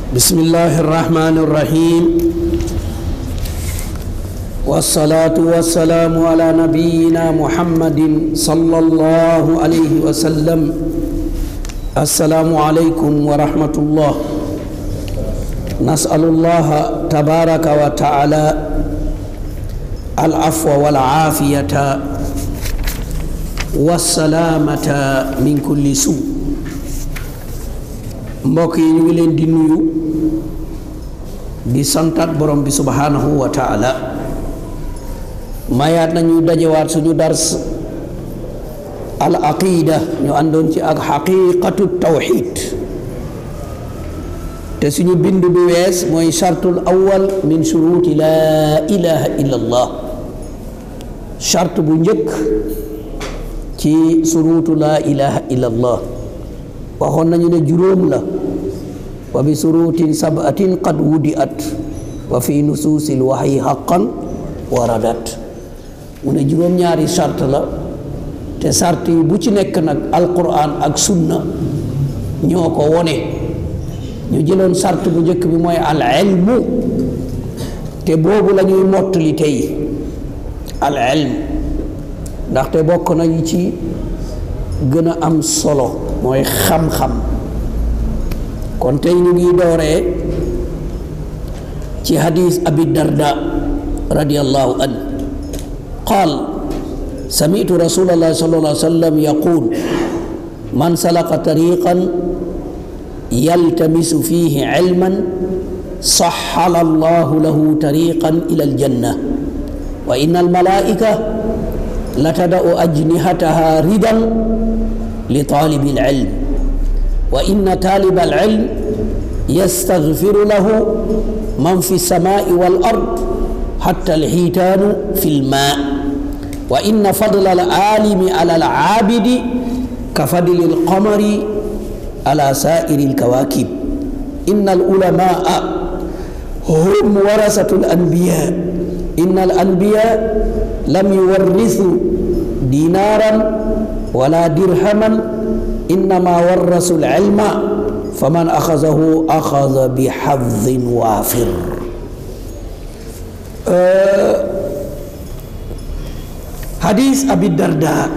بسم الله الرحمن الرحيم والصلاة والسلام على نبينا محمد صلى الله عليه وسلم السلام عليكم ورحمة الله نسأل الله تبارك وتعالى العفو والعافية والسلامة من كل سوء mbokk yi ñu ngi leen di nuyu di santaat borom bi subhanahu wa taala mayaat nañu dajewaat suñu dars al aqida ñu àndoon ci ak xaqiqatu tawxid te suñu bind bu wees mooy chartul awal min shuruti laa ilaha illa allah chart bu njëkk ci surutu laa ilaha illa allah waxoon nañu ne juróom la wa bi surutin sabatin qad wudiat wa fi nusuusil waxyi xaqan waradat mu ne juróom-ñaari sart la te sart yi bu ci nekk nag alquran ak sunna ñoo ko wone ñu jëloon sart bu njëkk bi mooy al ilmu te boobu la ñuy mottali tey al ilm ndaxte bokk nañu ci gën a am solo mooy xam-xam kon tey ñu ngi dooree ci hadis abi darda radiallahu an qaal samitu rasulallah sallallahu alayhi wa sallam yaqul man salaka tariqan yaltamisu fihi ilman sahala allahu lahu tariqan ila aljanna wa inna almalaika latada'u ajnihataha ridan لطالب العلم وإن طالب العلم يستغفر له من في السماء والأرض حتى الحيتان في الماء وإن فضل العالم على العابد كفضل القمر على سائر الكواكب إن العلماء هم ورثة الأنبياء إن الأنبياء لم يورثوا دينارا ولا درهما إنما ورثوا العلم فمن أخذه أخذ بحظ وافر أه حديث أبي الدرداء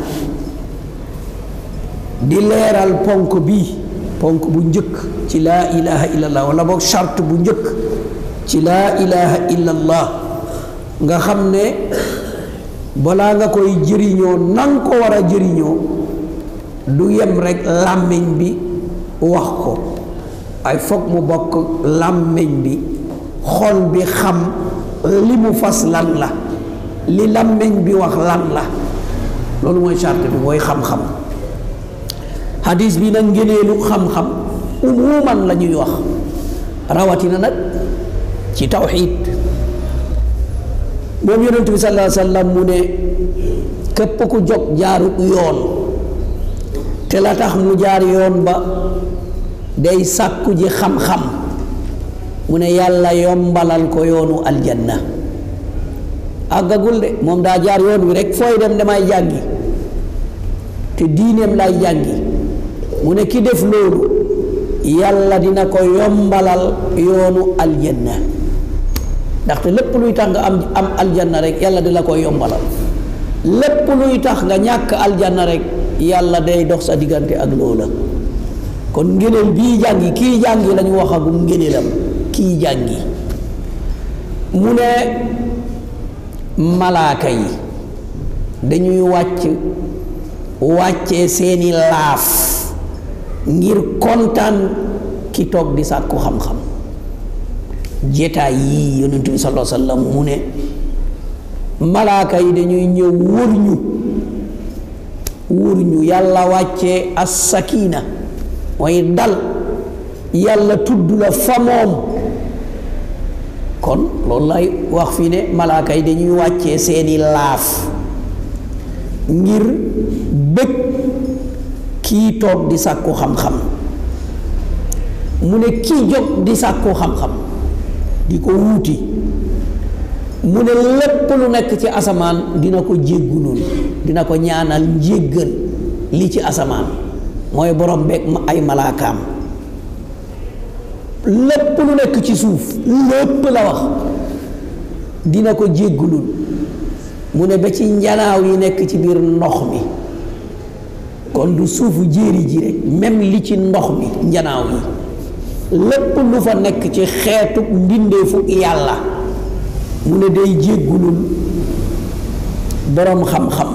di leeral ponk bi ponk bu njëkk ci laa ilaha illallah wala boog charte bu njëkk ci laa ilaha illallah nga xam ne balaa nga koy jëriñoo nang ko war a jëriñoo du yem rekk làmmiñ bi wax ko ay foog mu bokk làmmiñ bi xol bi xam li mu fas lan la li làmmiñ bi wax lan la loolu mooy charte bi mooy xam-xam hadis bi nag ngëneelu xam-xam umuman la ñuy wax rawatina nag ci tawxiid moom yonent bi sallallahu alayhi wa sallam mu ne képp ku jóg jaarut yoon te la tax mu jaar yoon ba day sàkku ji xam-xam mu ne yàlla yombalal ko yoonu aljanna àggagul de moom daa jaar yoon wi rek fooy dem damay jàngi te diineem lay jàngi mu ne ki def loolu yàlla dina ko yombalal yoonu aljanna ndaxte lépp luy tax nga am am aljanna rek yàlla di la koy yombalal lépp luy tax nga ñàkk aljanna rek yàlla day dox sa diggante ak loola kon ngëneel bii jàngi kii jàngi lañu waxagum ngëneelam kii jàngi mu ne malaaka yi dañuy wàcc wàccee seeni laaf ngir kontaan ki toog di sàkku xam-xam jetaay yii yonentu bi sallallahu alayhi wa sallam mu ne malaaka yi dañuy ñëw wër ñu wër ñu yàlla wàccee as sakina mooy dal yàlla tudd la fa moom kon loolu lay wax fii ne malaaka yi dañuy wàccee seeni laaf ngir bëgg kii toog di sàkku xam-xam mu ne kii jóg di sàkku xam-xam di ko wuuti mu ne lépp lu nekk ci asamaan dina ko jéggulul dina ko ñaanal njéggal li ci asamaan mooy borom beeg ay malaakaam lépp lu nekk ci suuf lépp la wax dina ko jéggulul mu ne ba ci njanaaw yi nekk ci biir ndox mi kon du suufu jéeri ji rek même li ci ndox mi njanaaw yi lépp lu fa nekk ci xeetu mbindeefu yàlla mu ne day jéggulul boroom xam-xam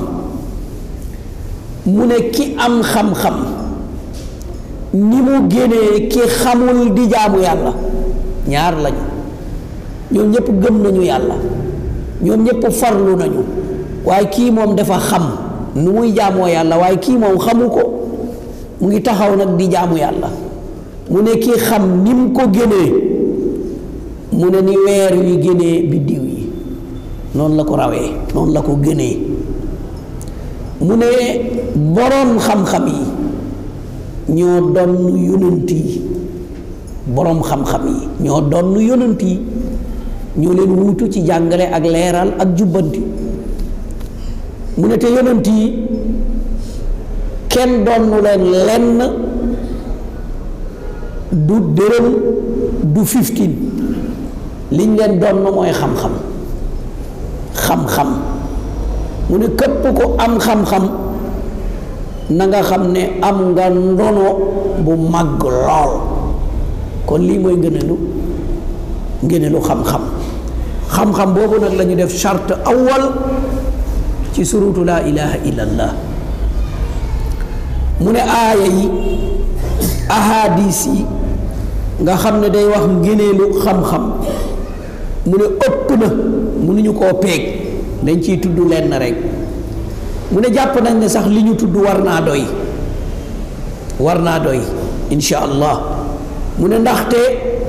mu ne ki am xam-xam ni mu génnee ki xamul di jaamu yàlla ñaar lañu ñoom ñëpp gëm nañu yàlla ñoom ñëpp farlu nañu waaye kii moom dafa xam nu muy jaamoo yàlla waaye kii moom xamu ko mu ngi taxaw nag di jaamu yàlla mu ne kii xam ni mu ko génnee mu ne ni weer wi génnee biddiw yi noonu la ko rawee noonu la ko génnee mu ne boroom xam-xam yi ñoo doon yonent yi boroom xam-xam yi ñoo doon yonent yi ñoo leen wuutu ci jàngale ak leeral ak jubbanti mu ne te yonent yi kenn doonu leen lenn du dërëm du fifteen liñ leen doon mooy xam-xam xam-xam mu ne képp ko am xam-xam na nga xam ne am nga ndono bu màgg lool kon lii mooy ngëneelu ngëneelu xam-xam xam-xam boobu nag la ñu def charte awal ci surutu laa ilaha illallah mu ne aaya yi ahadis yi nga xam ne day wax ngëneelu xam-xam mu ne ëpp na mënuñu koo peeg dañ ciy tudd lenn rek mu ne jàpp nañ ne sax li ñu tudd war naa doy war naa doy insha allah mu ne ndaxte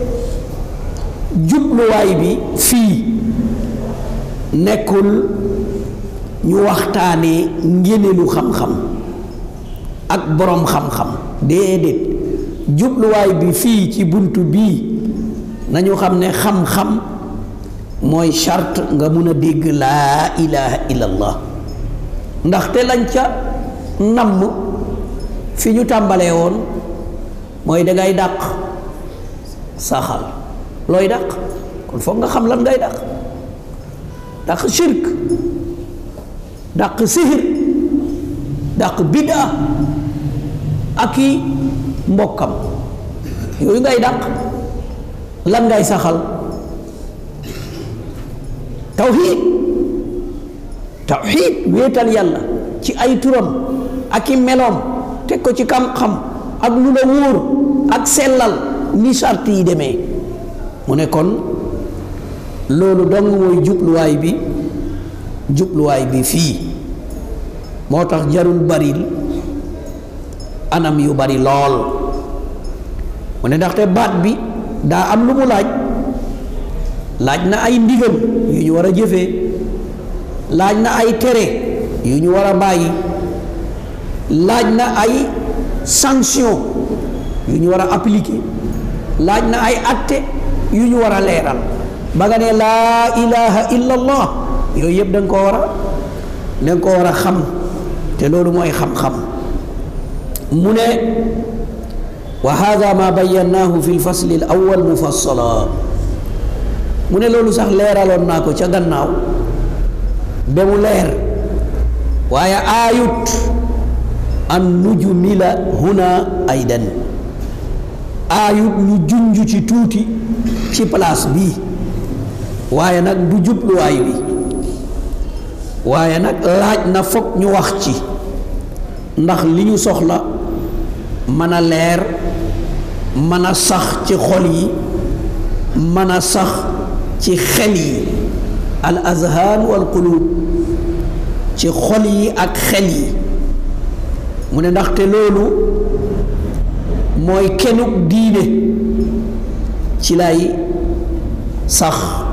jubluwaay bi fii nekkul ñu waxtaanee ngéneelu xam-xam ak boroom xam-xam déedéet jubluwaay bi fii ci bunt bii nañu xam ne xam-xam mooy charte nga mun a dégg laa ilaha illallah ndaxte lañ ca namm fi ñu tàmbalee woon mooy dangay dàq saxal looy dàq kon foog nga xam lan ngay dàq dàq shirk dàq sihir dàq bid'a ak i mbokkam yooyu ngay dàq lan ngay saxal tawxiid tawxiid wéetal yàlla ci ay turam ak i meloom teg ko ci xam-xam ak lu la wóor ak sellal ni sart yi demee mu ne kon loolu dong mooy jubluwaay bi jubluwaay bi fii moo tax jarul baril anam yu bari lool mu ne ndaxte baat bi daa am lu mu laaj laaj na ay ndigal yu ñu war a jëfee laaj na ay tere yu ñu war a bàyyi laaj na ay sanction yu ñu war a appliquer laaj na ay atte yu ñu war a leeral ba nga ne laa ilaha illa allah yooyu yëpp da nga koo war a da nga koo war a xam te loolu mooy xam-xam mu ne wa hada ma bayyannaahu fi lfasli al awal mufassala mu ne loolu sax leeraloon naa ko ca gannaaw ba mu leer waaye aayut an nujmila huna aydan aayut ñu junj ci tuuti ci place bii waaye nag du jubluwaay bi waaye nag laaj na foog ñu wax ci ndax li ñu soxla mën a leer mën a sax ci xol yi mën a sax ci xel yi al azhaan wal qulub ci xol yi ak xel yi mu ne ndaxte loolu mooy kenuk diine ci lay sax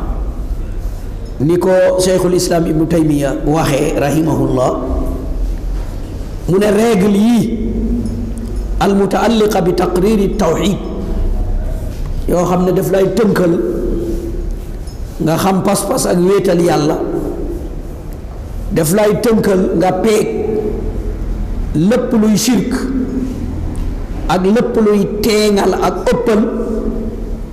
ni ko cheikhul islam ibnu taymiya waxee rahimahullah mu ne règle yii al mutaalliqa bi taqriri tawxid yoo xam ne daf lay tënkal nga xam pas-pas ak wéetal yàlla daf lay tënkal nga peeg lépp luy shirk ak lépp luy teeŋal ak ëppal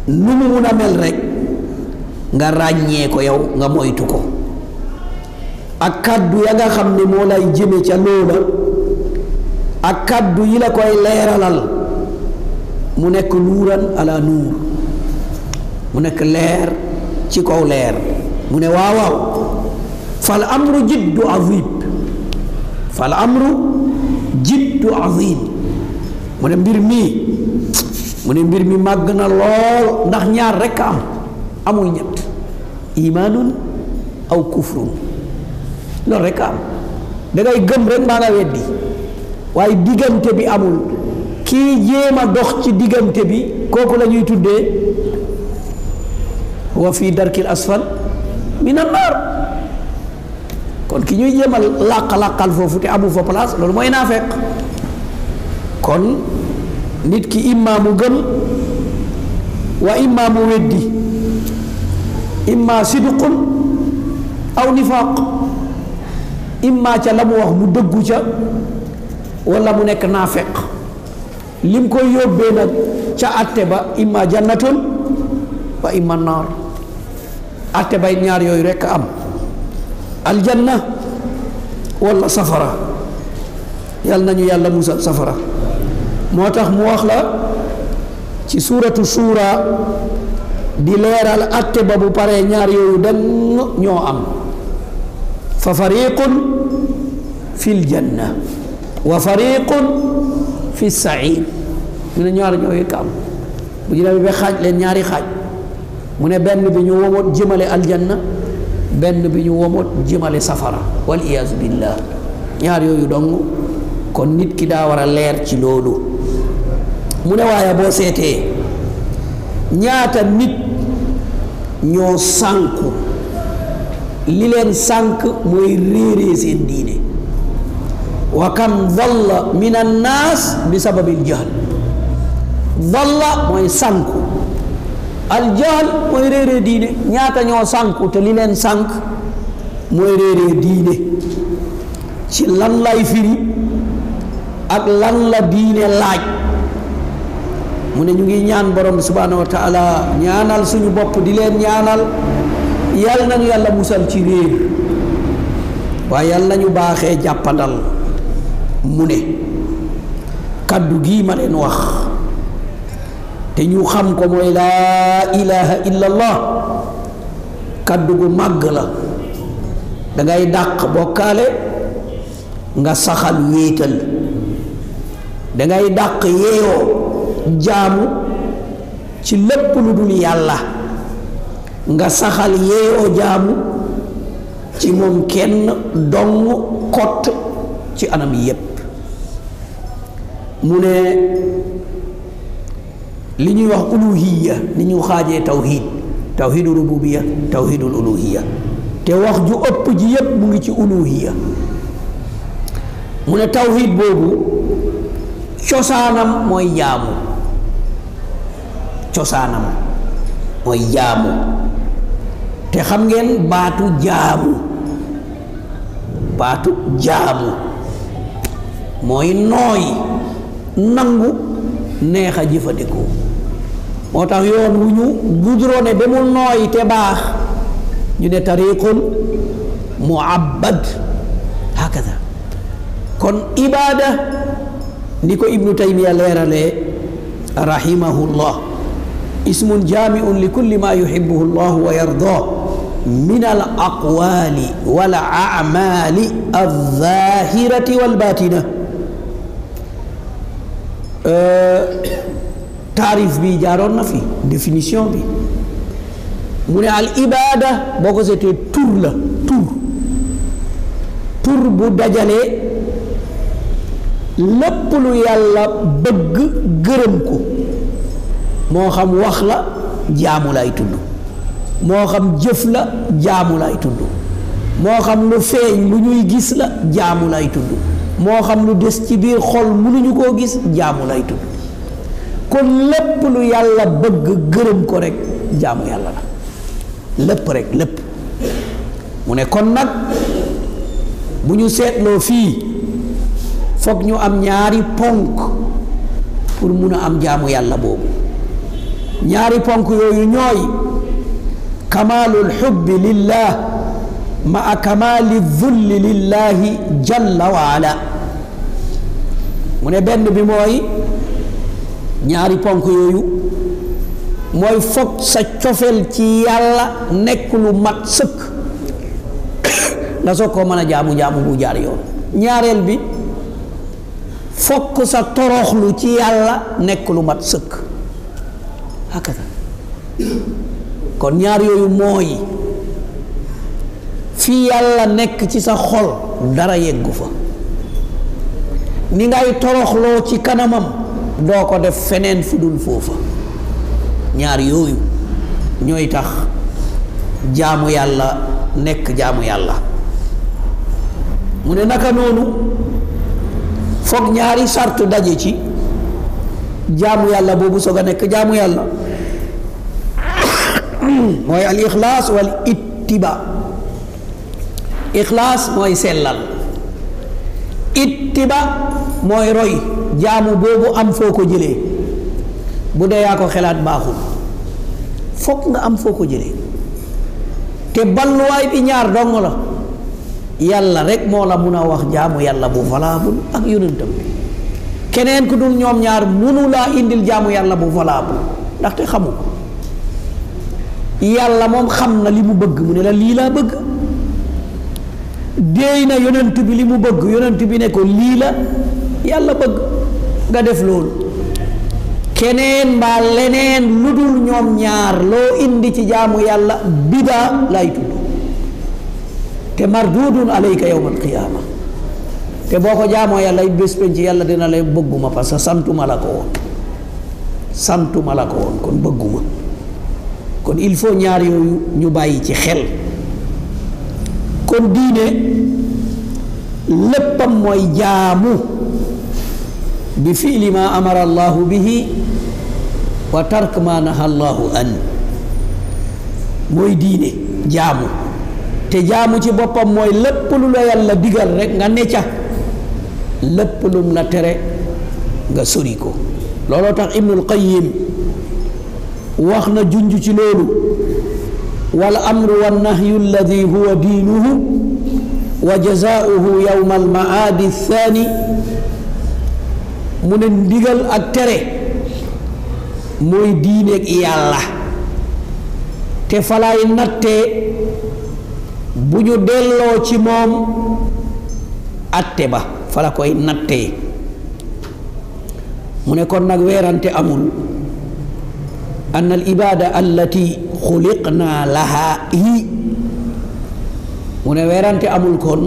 nu mu mun a mel rek nga ràññee ko yow nga moytu ko ak kàddu ya nga xam ne moo lay jëme ca loola ak kàddu yi la koy leeralal mu nekk nuuran ala nuur mu nekk leer ci kaw leer mu ne waaw waaw fal amru jiddu azim fal amru jiddu azim mu ne mbir mii mu ne mbir mi màgg na lool ndax ñaar rekk am amul ñett imaanun aw kufrun loolu rekk am dangay gëm rek maa nga weddi waaye diggante bi amul kii jéem a dox ci diggante bi kooku la ñuy tuddee wa fi darkil asfal min annaar kon ki ñuy jéem a làq-làqal foofu te amu fa place loolu mooy naafeq kon nit ki imma mu gëm wa imma mu weddi imma sidqun aw nifaaq imma ca la mu wax mu dëggu ca wala mu nekk naafeq lim koy yóbbee nag ca atte ba imma jannatun wa imma naar atte bay ñaar yooyu rekk am aljanna wala safara yal nañu yàlla musal safara moo tax mu wax la ci suuratu suura di leeral atte ba bu paree ñaar yooyu dang ñoo am fa fariqun fi ljanna wa fariqun fi sair mu ne ñaar ñoo yëkk am bu ñu demee ba xaaj leen ñaari xaaj mu ne benn bi ñu womot jëmale aljanna benn bi ñu womot jëmale safara wal iyaazu billah ñaar yooyu dong kon nit ki daa war a leer ci loolu mu ne waaye boo seetee ñaata nit ñoo sànku li leen sànk mooy réeree seen diine wa kam dalla min annaas bi sababil jahl dalla mooy sànku aljahl mooy réeree diine ñaata ñoo sànku te li leen sànk mooy réeree diine ci lan lay firi ak lan la diine laaj mu ne ñu ngi ñaan borom subhanahu wa taala ñaanal suñu bopp di leen ñaanal yal nañu yàlla musal ci réer waaye yal nañu baaxee jàppandal mu ne kaddu gii ma leen wax te ñu xam ko mooy laa ilaha illallah kaddu gu màgg la dangay dàq bokkaale nga saxal wéetal dangay dàq yeeyoo jaamu ci lépp lu dul yàlla nga saxal yeeyoo jaamu ci moom kenn dong kott ci anam yépp mu ne li ñuy wax uluhiya ni ñu xaajee tawhid tawhidu rububiya tawhidul uluhiya te wax ju ëpp ji yépp mu ngi ci uluhiya mu ne tawhid boobu cosaanam mooy jaamu cosaanam mooy jaamu te xam ngeen baatu jaamu baatu jaamu mooy nooy nangu neex a jëfandikoo moo tax yoon wu ñu gudrone ba mu nooy te baax ñu ne tariqun muabbad hakada kon ibaada ni ko ibnu taymiya leeralee rahimahullah ismun jaamiun li kulli ma yuhibbuhu llah wa yardah min al aqwali wal amali alzahirati walbatina taarif bi jaaroon na fi définition bi mu ne al ibada boo ko seetee tur la tur tur bu dajalee lépp lu yàlla bëgg gërëm ko moo xam wax la jaamu lay tudd moo xam jëf la jaamu lay tudd moo xam lu feeñ lu ñuy gis la jaamu lay tudd moo xam lu des ci biir xol mënuñu koo gis jaamu lay tudd kon lépp lu yàlla bëgg gërëm ko rek jaamu yàlla la lépp rek lépp mu ne kon nag bu ñu seetloo fii foog ñu am ñaari ponk pour mun a am jaamu yàlla boobu ñaari ponk yooyu ñooy kamaalul xubbi lillah maa kamaali zulli lillahi jalla wa ala mu ne benn bi mooy ñaari ponk yooyu mooy foog sa cofeel ci yàlla nekk lu mat sëkk nga soog koo mën a jaamu jaamu bu jaar yoon ñaareel bi fokk sa toroxlu ci yàlla nekk lu mat sëkk hakata kon ñaar yooyu mooy fii yàlla nekk ci sa xol dara yeggu fa ni ngay toroxloo ci kanamam doo ko def feneen fu dul foofa ñaar yooyu ñooy tax jaamu yàlla nekk jaamu yàlla mu ne naka noonu foog ñaari sart daje ci jaamu yàlla boobu soog a nekk jaamu yàlla mooy al ixlaas wal ittiba ixlaas mooy sellal ittiba mooy roy jaamu boobu am foo ko jëlee bu dee yaa ko xelaat baaxul foog nga am foo ko jëlee te balluwaay bi ñaar dong la yàlla rek moo la mun a wax jaamu yàlla bu valable ak yonentam bi keneen ku dul ñoom ñaar munu laa indil jaamu yàlla bu valable ndaxte xamu ko yàlla moom xam na li mu bëgg mu ne la lii laa bëgg déey na yonent bi li mu bëgg yonent bi ne ko lii la yàlla bëgg nga def loolu keneen mbaa leneen lu dul ñoom ñaar loo indi ci jaamu yàlla bidaa lay tudd te mardudun alayka yawma alqiyaama te boo ko jaamoo yàlla it bés penc yàlla dina lay bëgguma parce que santuma la ko woon santuma la ko woon kon bëgguma kon il faut ñaar yooyu ñu bàyyi ci xel kon diine léppam mooy jaamu bi fiili ma amara allahu bihi wa tark ma naha allahu an mooy diine jaamu te jaamu ci boppam mooy lépp lu la yàlla digal rek nga ne ca lépp lum la tere nga sori ko looloo tax ibnul qayyim wax na junj ci loolu wal amru wa nahyu alladi huwa diinuhu wa jazaauhu yowma almaadi thani mu ne ndigal ak tere mooy diineeg yàlla te falaay nattee bu ñu delloo ci moom atte ba fa la koy nattee mu ne kon nag weerante amul an al ibada allati xuliqna laha hi mu ne weerante amul kon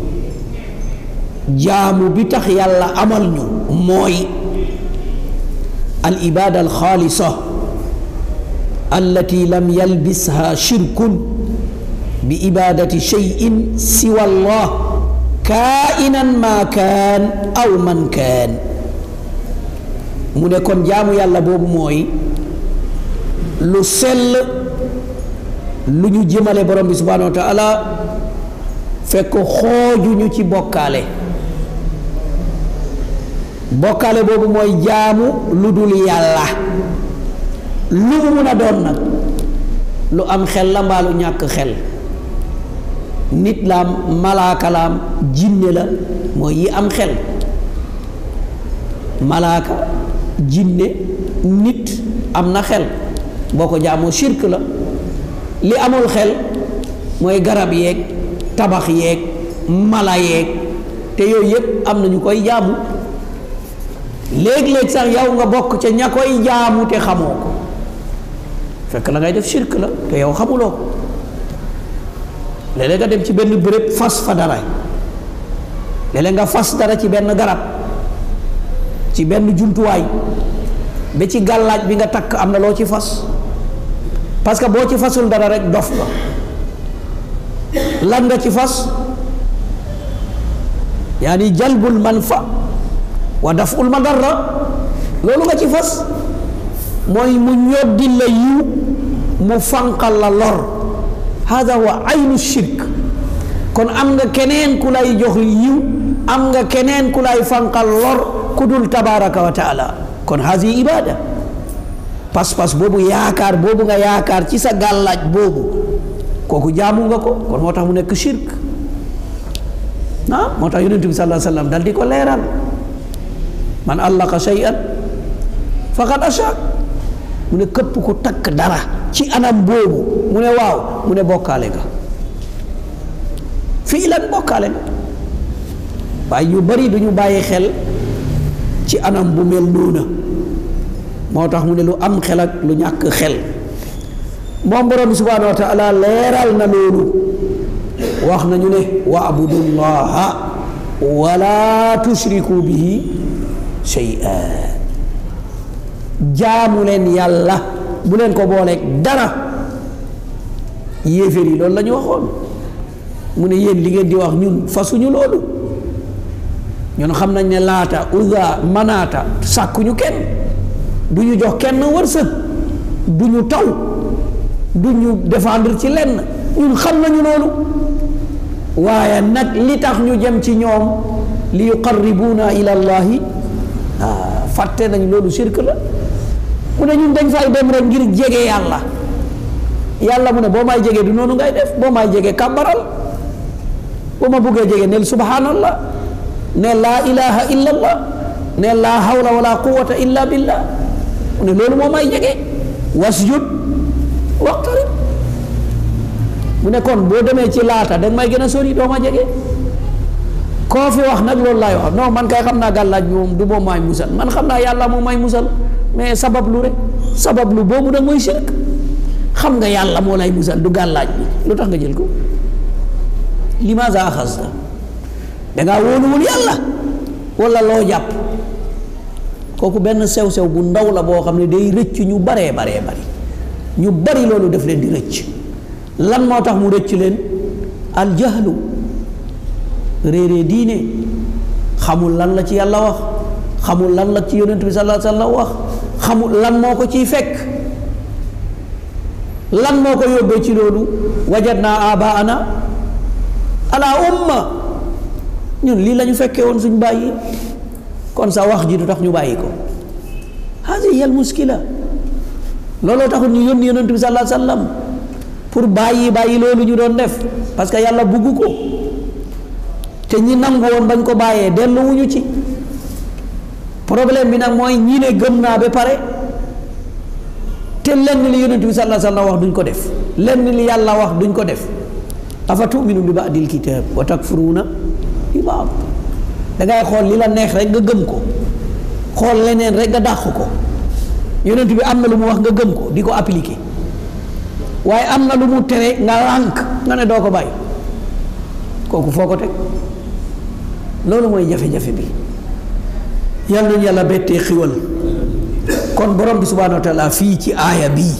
jaamu bi tax yàlla amal ñu mooy al ibada al xaalisa allati lam yalbisha shirkun bi ibadati cheyin siwa allah kainan ma kaan aw man kaan mu ne kon jaamu yàlla boobu mooy lu sell lu ñu jëmale borom bi subhanahu wa taala fekk xoojuñu ci bokkaale bokkaale boobu mooy jaamu lu dul yàlla lu mu mun a doon nag lu am xel la mbaa lu ñàkk xel nit laam malaaka laam jinne la mooy yi am xel malaaka jinne nit am na xel boo ko jaamoo shirk la li amul xel mooy garab yeeg tabax yeeg mala yeeg te yooyu yëpp am na ñu koy jaamu léeg-léeg sax yow nga bokk ca ña koy jaamu te xamoo ko fekk la ngay def shirk la te yow xamuloo ko léeg-léeg nga dem ci benn béréb fas fa dara léeg-léeg nga fas dara ci benn garab ci benn jumtuwaay ba ci gàllaaj bi nga takk am na loo ci fas parce que boo ci fasul dara rek dof nga lan nga ci fas yaani jalbul manfa wa daful madarra loolu nga ci fas mooy mu ñoddi la yiw mu fanqal la lor hada huwa aynu shirk kon am nga keneen ku lay jox yiw am nga keneen ku lay fanqal lor ku dul tabaraka wa taala kon hadi ibada pas-pas boobu yaakaar boobu nga yaakaar ci sa gàllaaj boobu kooku jaamu nga ko kon moo tax mu nekk shirk ah moo tax yonent bi sallallahu alayhi wa sallam dal di ko leeral man allaqa shay'an faqad ashrak mu ne këpp ku takk dara ci anam boobu mu ne waaw mu ne bokkaale nga fii lan bokkaale nga waaye ñu bari du ñu bàyyi xel ci anam bu mel noona moo tax mu ne lu am xel ak lu ñàkk xel moom borom bi subhanahu wa taala leeral na loolu wax nañu ne wa abudullaha wala tushriku bihi shay'a jaamu leen yàlla bu leen ko booleeg dara yéeféer yi loolu la ñu waxoon mu ne yéen li ngeen di wax ñun fasuñu loolu ñun xam nañ ne laata uza manaata sàkkuñu kenn du ñu jox kenn wërsëg du ñu taw du ñu défendre ci lenn ñun xam nañu loolu waaye nag li tax ñu jëm ci ñoom li yuqarribuuna ila allahi ah fàtte nañ loolu shirk la mu ne ñun dañ fay dem rek ngir jege yàlla yàlla mu ne boo may jege du noonu ngay def boo may jege kàbbaral boo ma buggee jege neel subhanallah ne laa ilaha illa allah ne laa hawla wala quwata illa billah mu ne loolu moo may jege wasjud waqtarib mu ne kon boo demee ci laata danga may gën a sori doo ma jege koo fi wax nag loolu laay wax non man kay xam naa gàllaaj bi moom du moom maay musal man xam naa yàlla moom may musal mais sabab lu rek sabab lu boobu nag mooy shirk xam nga yàlla moo lay musal du gàllaaj bi lu tax nga jël ko limaza axasta dangaa wóoluwul yàlla wala loo jàpp kooku benn sew-sew bu ndaw la boo xam ne day rëcc ñu baree baree bari ñu bari loolu def leen di rëcc lan moo tax mu rëcc leen aljahlu réeree diine xamul lan la ci yàlla wax xamul lan la ci yonent bi sallallahu alayhi wa sallam wax xamul lan moo ko ciy fekk lan moo ko yóbbee ci loolu wajadna abaana ala umma ñun lii la ñu fekkee woon suñ bàyyi kon sa wax ji du tax ñu bàyyi ko hadi yal muskila looloo taxul ñu yónni yonent bi sallallahu alayhi wa sallam pour bàyyi bàyyi loolu ñu doon def parce que yàlla bugg ko te ñi nangu woon bañ ko bàyyee delluwuñu ci problème bi nag mooy ñi ne gëm naa ba pare te lenn li yonent bi sallallahu alayhi wa sallam wax duñ ko def lenn li yàlla wax duñ ko def afa tuminu bi ba'dil kitab wa takfuruuna bi ba'd dangay xool li la neex rek nga gëm ko xool leneen rek nga dàq ko yonent bi am na lu mu wax nga gëm ko di ko appliquer waaye am na lu mu tere nga lànk nga ne doo ko bàyyi kooku foo ko teg loolu mooy jafe-jafe bi yal nañu yàlla bettee xiwal kon borom bi subhanahu wa taala fii ci aaya bii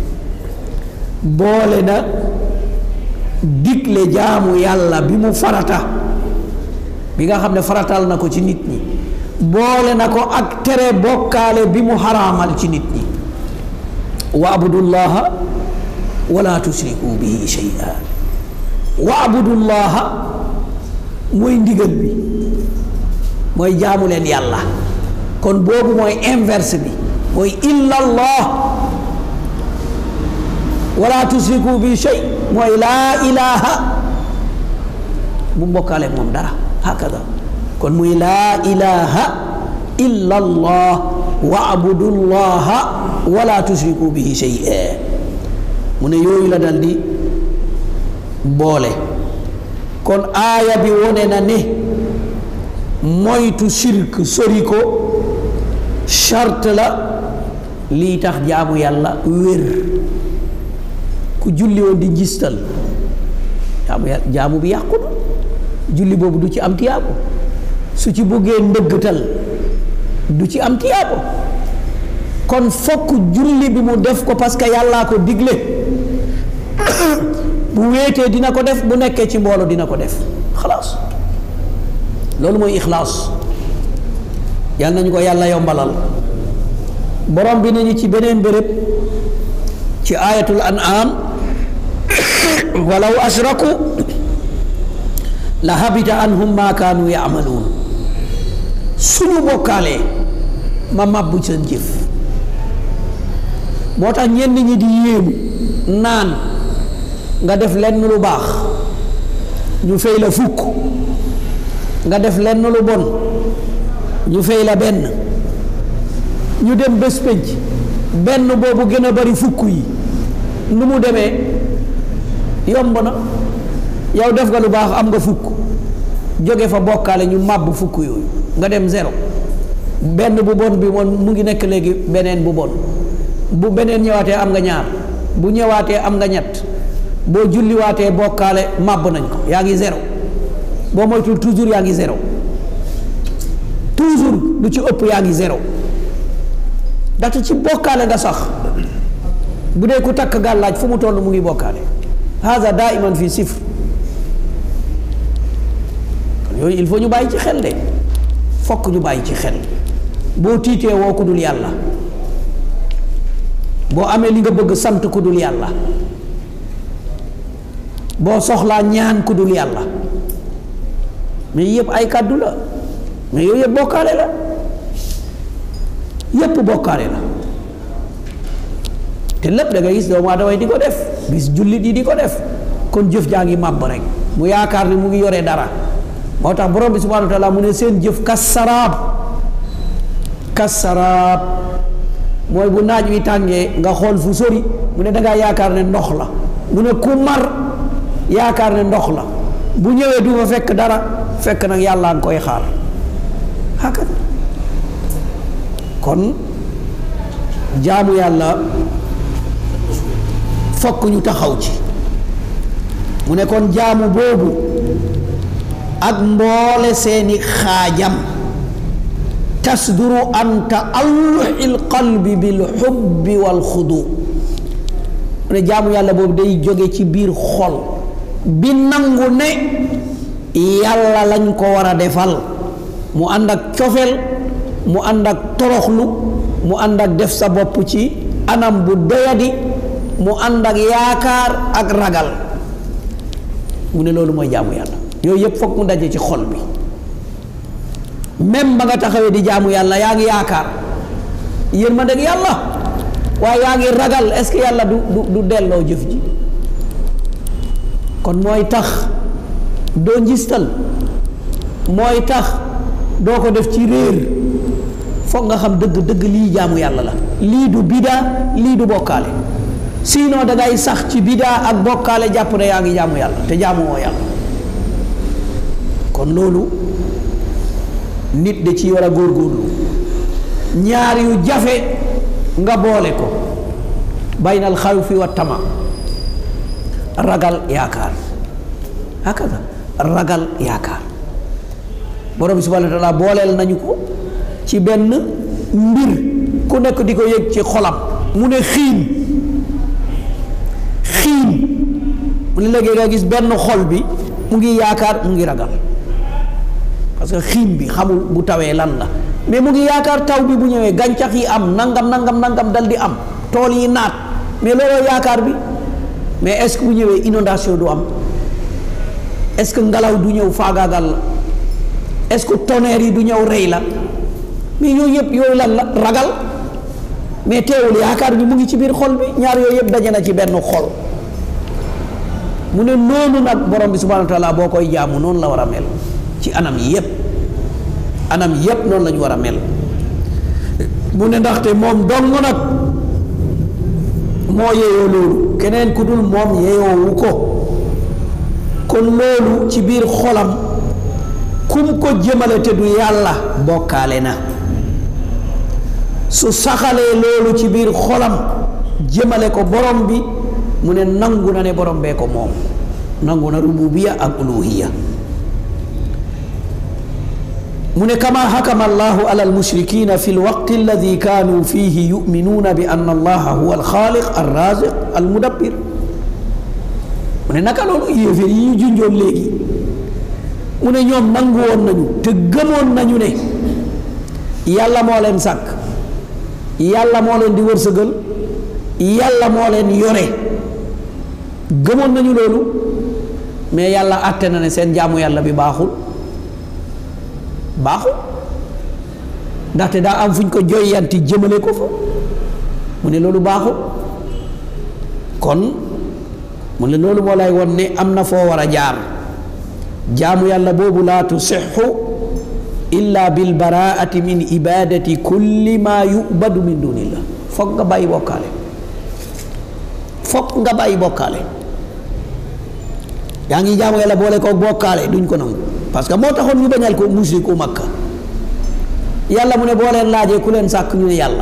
boole na digle jaamu yàlla bi mu farata bi nga xam ne faratal na ko ci nit ñi boole na ko ak tere bokkaale bi mu xaraamal ci nit ñi wa abudullaha wala tusriku bihi shay'a wa abudullaha mooy ndigal bi mooy jaamu leen yàlla kon boobu mooy inverse bi mooy illallah wala tusriku bi shay mooy laa ilaha bu mbokkaale moom dara hakada kon muy laa ilaha illallah wa abudullaha wala tusriku bihi shay mu ne yooyu la dal di boole kon aaya bi wone na ne moytu shirk sori ko charte la lii tax jaamu yàlla wér ku julli woon di njistal jaamu yàlla jaamu bi yàqu na julli boobu du ci am tiyaabo su ci buggee ndëggtal du ci am tiyaabo kon fokk julli bi mu def ko parce que yàllaa ko digle bu wéetee dina ko def bu nekkee ci mbooloo dina ko def xalaas loolu mooy ixlaas yàlla nañu ko yàlla yombalal borom bi nañu ci beneen béréb ci ayatul an'am walaw ashraku la habita anhum ma kaanu yaamaluun suñu bokkaalee ma màbbu seen jëf moo tax ñenn ñi di yéemu naan nga def lenn lu baax ñu fay la fukk nga def lenn lu bon ñu fay la benn ñu dem bés pénc benn boobu gën a bari fukk yi nu mu demee yomb na yow def nga lu baax am nga fukk jóge fa bokkaale ñu màbb fukk yooyu nga dem zéro benn bu bon bi moom mu ngi nekk léegi beneen bu bon bu beneen ñëwaatee am nga ñaar bu ñëwaatee am nga ñett boo julliwaatee bokkaale màbb nañ ko yaa ngi zéro boo moytul toujours yaa ngi zéro toujours lu ci ëpp yaa ngi zéro ndaxte ci bokkaale nga sax bu dee ku takk gàllaaj fu mu toll mu ngi bokkaale haza daiman fi sifr kon yooyu il faut ñu bàyyi ci xel de fokk ñu bàyyi ci xel boo tiitee woo ku dul yàlla boo amee li nga bëgg sant ku dul yàlla boo soxlaa ñaan ku dul yàlla mais yëpp ay kàddu la mais yooyu yëpp bokkaale la yëpp bokkaale la te lépp da nga gis doomu aadama yi di ko def gis jullit yi di ko def kon jëf jaa ngi màbb rek mu yaakaar ni mu ngi yore dara moo tax borom bi subhanahu wa taala mu ne seen jëf kassaraab kassaraab mooy bu naaj wi tàngee nga xool fu sori mu ne dangaa yaakaar ne ndox la mu ne ku mar yaakaar ne ndox la bu ñëwee du fa fekk dara fekk nag yàlla nga koy xaar haka kon jaamu yàlla fokk ñu taxaw ci mu ne kon jaamu boobu ak mboole seeni xaajam tasduru an taalluxi lqalbi bil xubbi wal xudu mu ne jaamu yàlla boobu day jóge ci biir xol bi nangu ne yàlla lañ ko war a defal mu ànd ak cofeel mu ànd ak toroxlu mu ànd ak def sa bopp ci anam bu doyadi mu ànd ak yaakaar ak ragal mu ne loolu mooy jaamu yàlla yooyu yëpp foog mu daje ci xol bi même ba nga taxawee di jaamu yàlla yaa ngi yaakaar yërmande ak yàlla waaye yaa ngi ragal est-ce que yàlla du du du delloo jëf ji kon mooy tax doo njistal mooy tax doo ko def ci réer foog nga xam dëgg dëgg lii jaamu yàlla la lii du bidaa lii du bokkaale sinon da ngay sax ci bidaa ak bokkaale jàpp ne yaa ngi jaamu yàlla te jaamu woo yàlla kon loolu nit da ci war a góorgóorlu ñaar yu jafe nga boole ko baynal xawfi wa tama ragal yaakaar hakaza ragal yaakaar borom bi subhanahu wa taala booleel nañu ko ci benn mbir ku nekk di ko yëg ci xolam mu ne xiin xiin mu ne léegi nga gis benn xol bi mu ngi yaakaar mu ngi ragal parce que xiin bi xamul bu tawee lan la mais mu ngi yaakaar taw bi bu ñëwee gàncax yi am nangam nangam nangam dal di am tool yi naat mais looloo yaakaar bi mais est-ce que bu ñëwee inondation du am est-ce que ngelaw du ñëw faagaagal la est-ce que tonnerre yi du ñëw rey la mais yooyu yëpp yooyu lan la ragal mais teewul yaakaar bi mu ngi ci biir xol bi ñaar yooyu yëpp daje na ci benn xol mu ne noonu nag borom bi subhanahu wa taala boo koy jaamu noonu la war a mel ci anam yi yëpp anam yëpp noonu la ñu war a mel mu ne ndaxte moom dong nag moo yeyoo loolu keneen ku dul moom yeyoowu ko kon loolu ci biir xolam kum ko jëmale te du yàlla bokkaale na su saxalee loolu ci biir xolam jëmale ko borom bi mu ne nangu na ne borom bee ko moom nangu na rububiya ak uluhiya mu ne kama hakama allahu ala almushrikina fi lwaqti alladi kaanu fihi yuminuuna bi anna allaha huwa alxaaliq alraziq almudabbir mu ne naka loolu yéeféer yi ñu junjoon léegi mu ne ñoom nangu woon nañu te gëmoon nañu ne yàlla moo leen sàkk yàlla moo leen di wërsëgal yàlla moo leen yore gëmoon nañu loolu mais yàlla àtte na ne seen jaamu yàlla bi baaxul baaxul ndaxte daa am fu ñu ko joyanti jëmale ko fa mu ne loolu baaxul kon mu ne loolu moo lay won ne am na foo war a jaar jaamu yàlla boobu laa tusixu illa bil baraati min ibadati kulli ma yubadu min dunillah foog nga bàyyi bokkaale foog nga bàyyi bokkaale yaa ngi jaamu yàlla boole ko bokkaale duñ ko nangu parce que moo taxoon ñu bañal ko musriku makka yàlla mu ne boo leen laajee ku leen sàkk ñu ne yàlla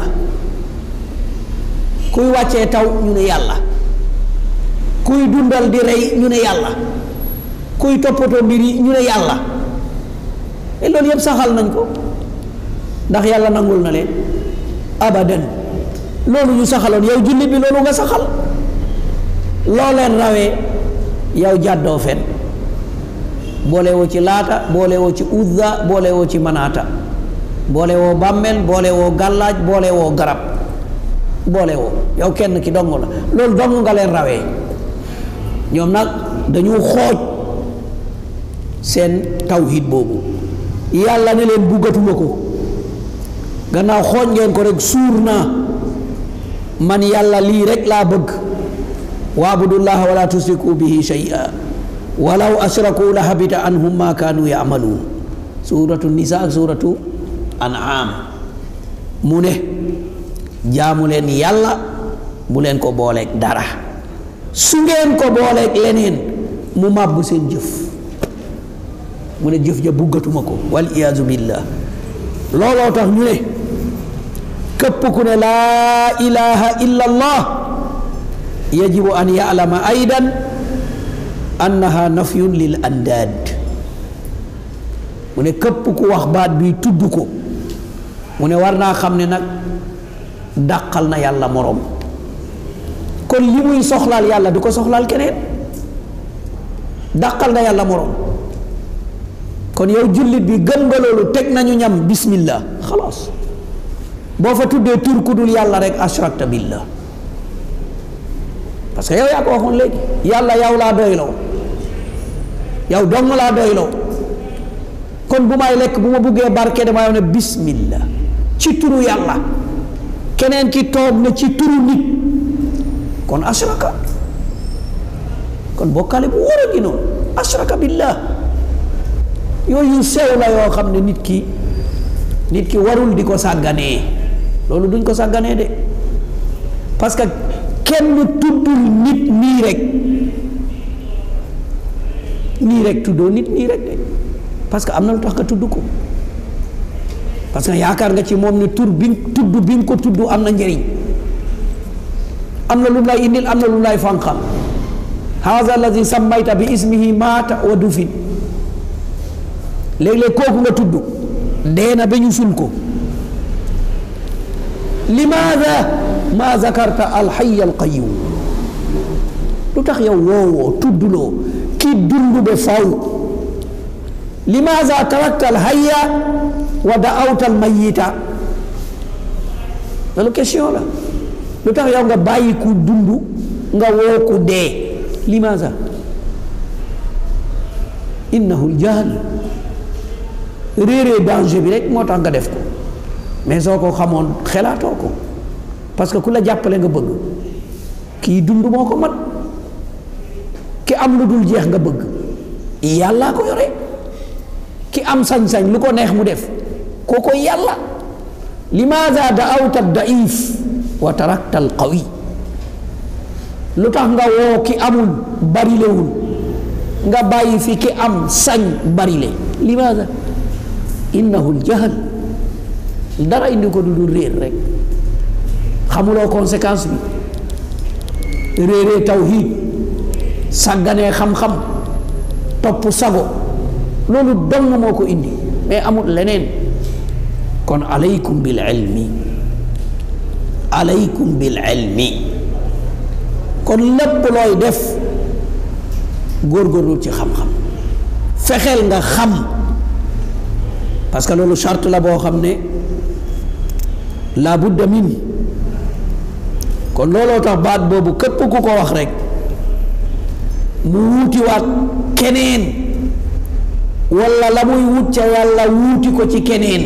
kuy wàccee taw ñu ne yàlla kuy dundal di rey ñu ne yàlla kuy toppatoo mbir yi ñu ne yàlla et loolu yëpp saxal nañ ko ndax yàlla nangul na leen abadan loolu ñu saxaloon yow jullit bi loolu nga saxal loo leen rawee yow jàddoo fen boole woo ci laata boole woo ci uzza boole woo ci manaata boole woo bàmmeel boole woo gàllaaj boole woo garab boole woo yow kenn ki dong la loolu dong nga leen rawee ñoom nag dañu xooj seen tawhid boobu yàlla ne leen buggatuma ko gannaaw xooj ngeen ko rek suur naa man yàlla lii rek laa bëgg waabudullaha wala tusriku bihi shay'a walaw ashraku la habita anhum ma kaanu yamaluun suratu nisa ak suratu an'am mu ne jaamu leen yàlla bu leen ko booleeg dara su ngeen ko booleeg leneen mu màbb seen jëf mu ne jëf ja buggatuma ko wal iyaazu billah looloo tax ñu ne képp ku ne laa ilaha illa allah yajibu an ya'lama aydan annaha nafyun lil andaad mu ne képp ku wax baat bi tudd ko mu ne war naa xam ne nag dàqal na yàlla moroom kon li muy soxlaal yàlla du ko soxlaal keneen dàqal na yàlla moroom kon yow jullit bi gëm nga loolu teg nañu ñam bismillah xalaas boo fa tuddee tur ku dul yàlla rek ashrakta billah parce que yow yaa ko waxoon léegi yàlla yow laa doyloo yow dong laa doyloo kon bu may lekk bu ma buggee barke damay wax ne bismillah ci turu yàlla keneen ki toog na ci turu nit kon ashraka kon bokkale bu wóor a ngi noonu ashraka billah yooyu sew la yoo xam ne nit ki nit ki warul di ko sàgganee loolu duñ ko sàgganee de parce que kenn tuddul nit nii rek nii rek tuddoo nit nii rek de parce que am na lu tax nga tudd ko parce que yaakaar nga ci moom ne tur bi tudd bi nga ko tudd am na njëriñ am na lu lay indil am na lu lay fànqal haza allazi sammayta bi ismihi maata wa dufin léeg-léeg kooku nga tudd dee na ba ñu sul ko limaada ma zakarta alxaya alqayum lu tax yow woowoo tuddloo ki dund ba faw limaada tarakta alxaya wa daawta almayita loolu question la lu tax yow nga bàyyi ku dund nga woo ku dee limaada innahu aljahl réeree danger bi rek moo tax nga def ko mais soo ko xamoon xelaatoo ko parce que ku la jàppale nga bëgg kii dund moo ko mat ki am lu dul jeex nga bëgg yàllaa ko yore ki am sañ-sañ lu ko neex mu def kooko yàlla limaada daawta daif wa tarakta al qawi lu tax nga woo ki amul barilewul nga bàyyi fi ki am sañ barile limaada innahu aljahl dara indi ko du dul réer rek xamuloo conséquence bi réeree tawhid sàgganee xam-xam topp sago loolu dong moo ko indi mais amul leneen kon alaykum bil ilmi alaykum bil ilmi kon lépp looy def góorgóorlu ci xam-xam fexeel nga xam parce que loolu charte la boo xam ne la budda min kon looloo tax baat boobu képp ku ko wax rek mu wuutiwaat keneen walla la muy wut ca yàlla wuuti ko ci keneen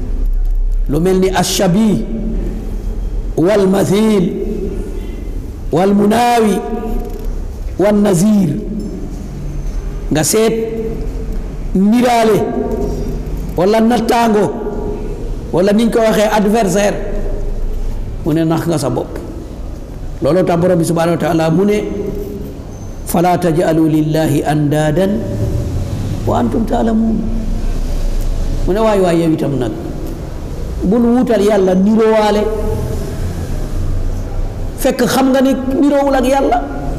lu mel ni ashabi wal mathil wal munaawi wan nazir nga seet niraale wala nattaango wala niñ ko waxee adversaire mu ne nax nga sa bopp looloo tax borom bi subhanahu wa taala mu ne fala tajalu lillahi andaadan wa antum taalamuun mu ne waay waay yow itam nag bul wuutal yàlla nirowaale fekk xam nga ni niroowul ak yàlla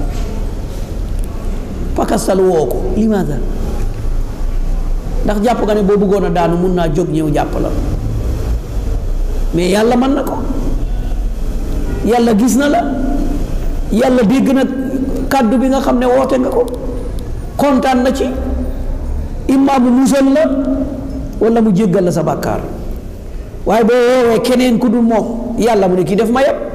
pakastal woo ko limaada ndax jàpp nga ne boo bëggoon a daanu mun naa jóg ñëw jàpp la mais yàlla mën na ko yàlla gis na la yàlla dégg na kàddu bi nga xam ne woote nga ko kontaan na ci imma mu musal la wala mu jéggal la sa bàkkaar waaye boo woowee keneen ku dul moom yàlla mu ne kii def ma yab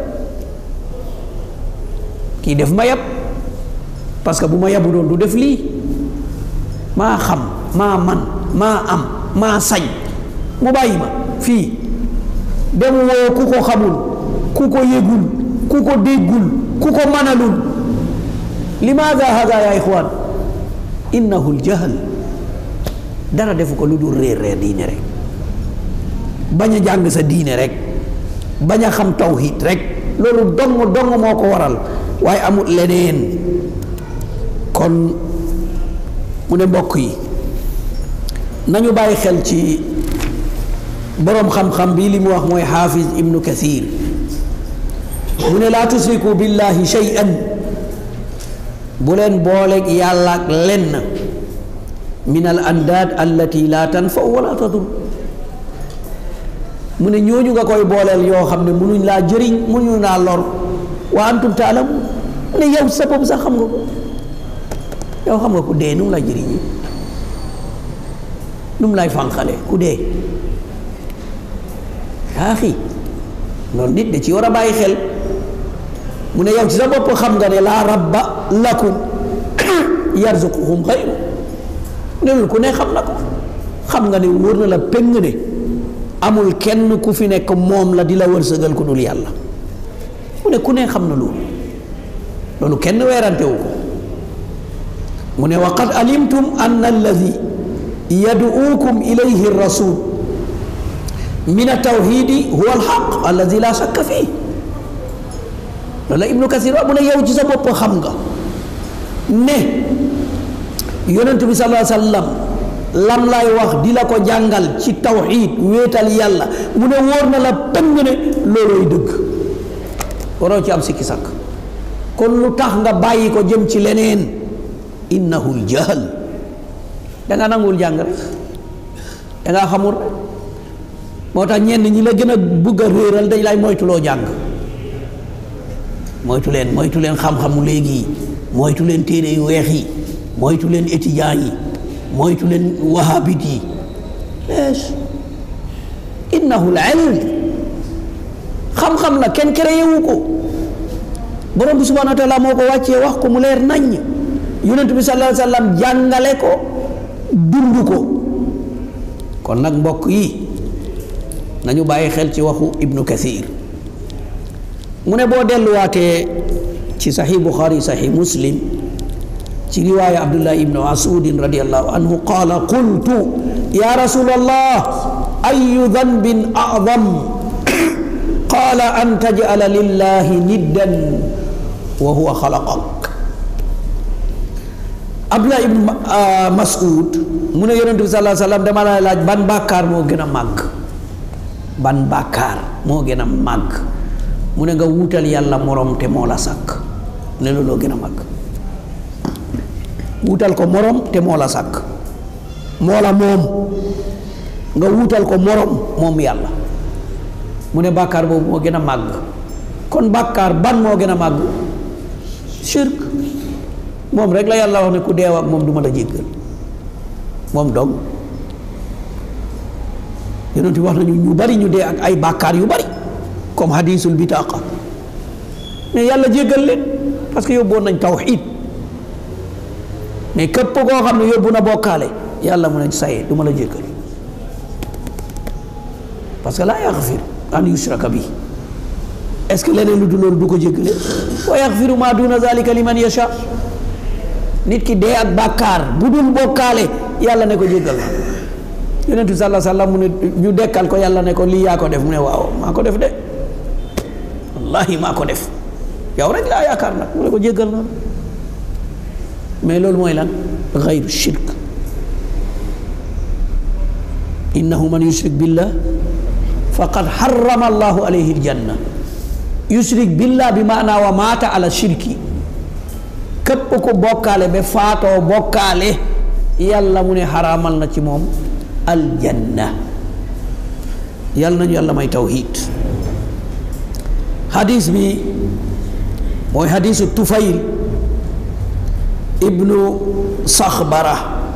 kii def ma yab parce que bu ma yabu doon du def lii maa xam maa man maa am maa sañ mu bàyyi ma fii dem woo ku ko xamul ku ko yëgul ku ko déggul ku ko manalul limaada hada ya ixwaan innahu ljahl dara defu ko lu dul réer réer diine rek bañ a jàng sa diine rek bañ a xam tawhid rek loolu dong dong moo ko waral waaye amul leneen kon mu ne mbokk yi nañu bàyyi xel ci boroom xam-xam bi li mu wax mooy xaafis ibnu kathir mu ne laa tusriku billahi shay'an bu leen booleeg yàlla ak lenn min al andaad allati laa tanfa wala tadur mu ne ñooñu nga koy booleel yoo xam ne munuñ laa jëriñ munuñ laa lor wa antum taalamu mu ne yow sa bopp sax xam nga ko yow xam nga ku dee nu mu lay jëriñi nu mu lay fànqale ku dee aaxi loolu nit da ci war a bàyyi xel mu ne yow ci sa bopp xam nga ne laa rabba lakum yarzuquhum xayru ne loolu ku ne xam na ko xam nga ne wóor na la péng ne amul kenn ku fi nekk moom la di la wërsëgal ku dul yàlla mu ne ku ne xam na loolu loolu kenn weerantewu ko mu ne wa qad alimtum anna alladi yad'uukum ilayhi rasul min altawhidi huwa alxaq alladi la shakka fii loolu la ibnu kasir wax mu ne yow ci sa bopp xam nga ne yonent bi sallallahu alayhi wa sallam lam lay wax di la ko jàngal ci tawxid wéetal yàlla mu ne wóor na la pëng ne loolooy dëgg waroo ci am sikki sàkk kon lu tax nga bàyyi ko jëm ci leneen innahu ljahl danga nanguwul jàng rek dangaa xamul rek moo tax ñenn ñi la gën a bugg a réeral dañ lay moytuloo jàng moytu leen moytu leen xam-xamu léegi yi moytu leen téere yu weex yi moytu leen étudiant yi moytu leen wahabit yi lees innahu l ilm xam-xam la kenn créé wu ko borom bi subhanahu wa taala moo ko wàccee wax ko mu leer naññ yonent bi sallallahu alayhi wa sallam jàngale ko dund ko kon nag mbokk yi nañu bàyyi xel ci waxu ibnu kathir mu ne boo delluwaatee ci saxi buxaari saxi muslim ci riwaaya abdullah ibnu masudin radiallahu anhu qaala qultu ya rasul allah ayu danbin acdam qaala an tajcala lillahi niddan wa huwa xalaqak abdullah ibnu masud mu ne yonent bi salaa sallam dama la laaj ban bàkkaar moo gën a màgg ban bàkkaar moo gën a màgg mu ne nga wuutal yàlla morom te moo la sàkk ne looloo gën a màgg wuutal ko morom te moo la sàkk moo la moom nga wuutal ko morom moom yàlla mu ne bàkkaar boobu moo gën a màgg kon bàkkaar ban moo gën a màgg shirk moom rek la yàlla wax ne ku deew ak moom du ma la jéggal moom dong yonent bi wax nañu ñu bari ñu dee ak ay bàkkaar yu bari comme hadisul bitaqa mais yàlla jéggal leen parce que yóbboon nañ tawxid mais képp koo xam ne yóbbu na bokkaale yàlla mu ne saye du ma la jéggal parce que laa yaxfir an yushraka bi est-ce que leneen lu dul loolu du ko jéggale wa yaxfiru ma duna zalika liman yasha nit ki dee ak bàkkaar bu dul bokkaale yàlla ne ko jéggal na yonentu sallallahu alayhi wasallam mu ne ñu dekkal ko yàlla ne ko lii yaa ko def mu ne waaw maa ko def de wallahi maa ko def yow rek laa yaakaar nag mu ne ko jéggal na mais loolu mooy lan gayru shirk innahu man yushrik billah faqad harrama allahu alayhi aljanna yushrik billah bi maana wa maata ala shirki képp ku bokkaale ba faatoo bokkaale yàlla mu ne xaraamal na ci moom aljanna yàlla nañu yàlla may tawhid hadis bi mooy hadisu tufayl ibnu saxbara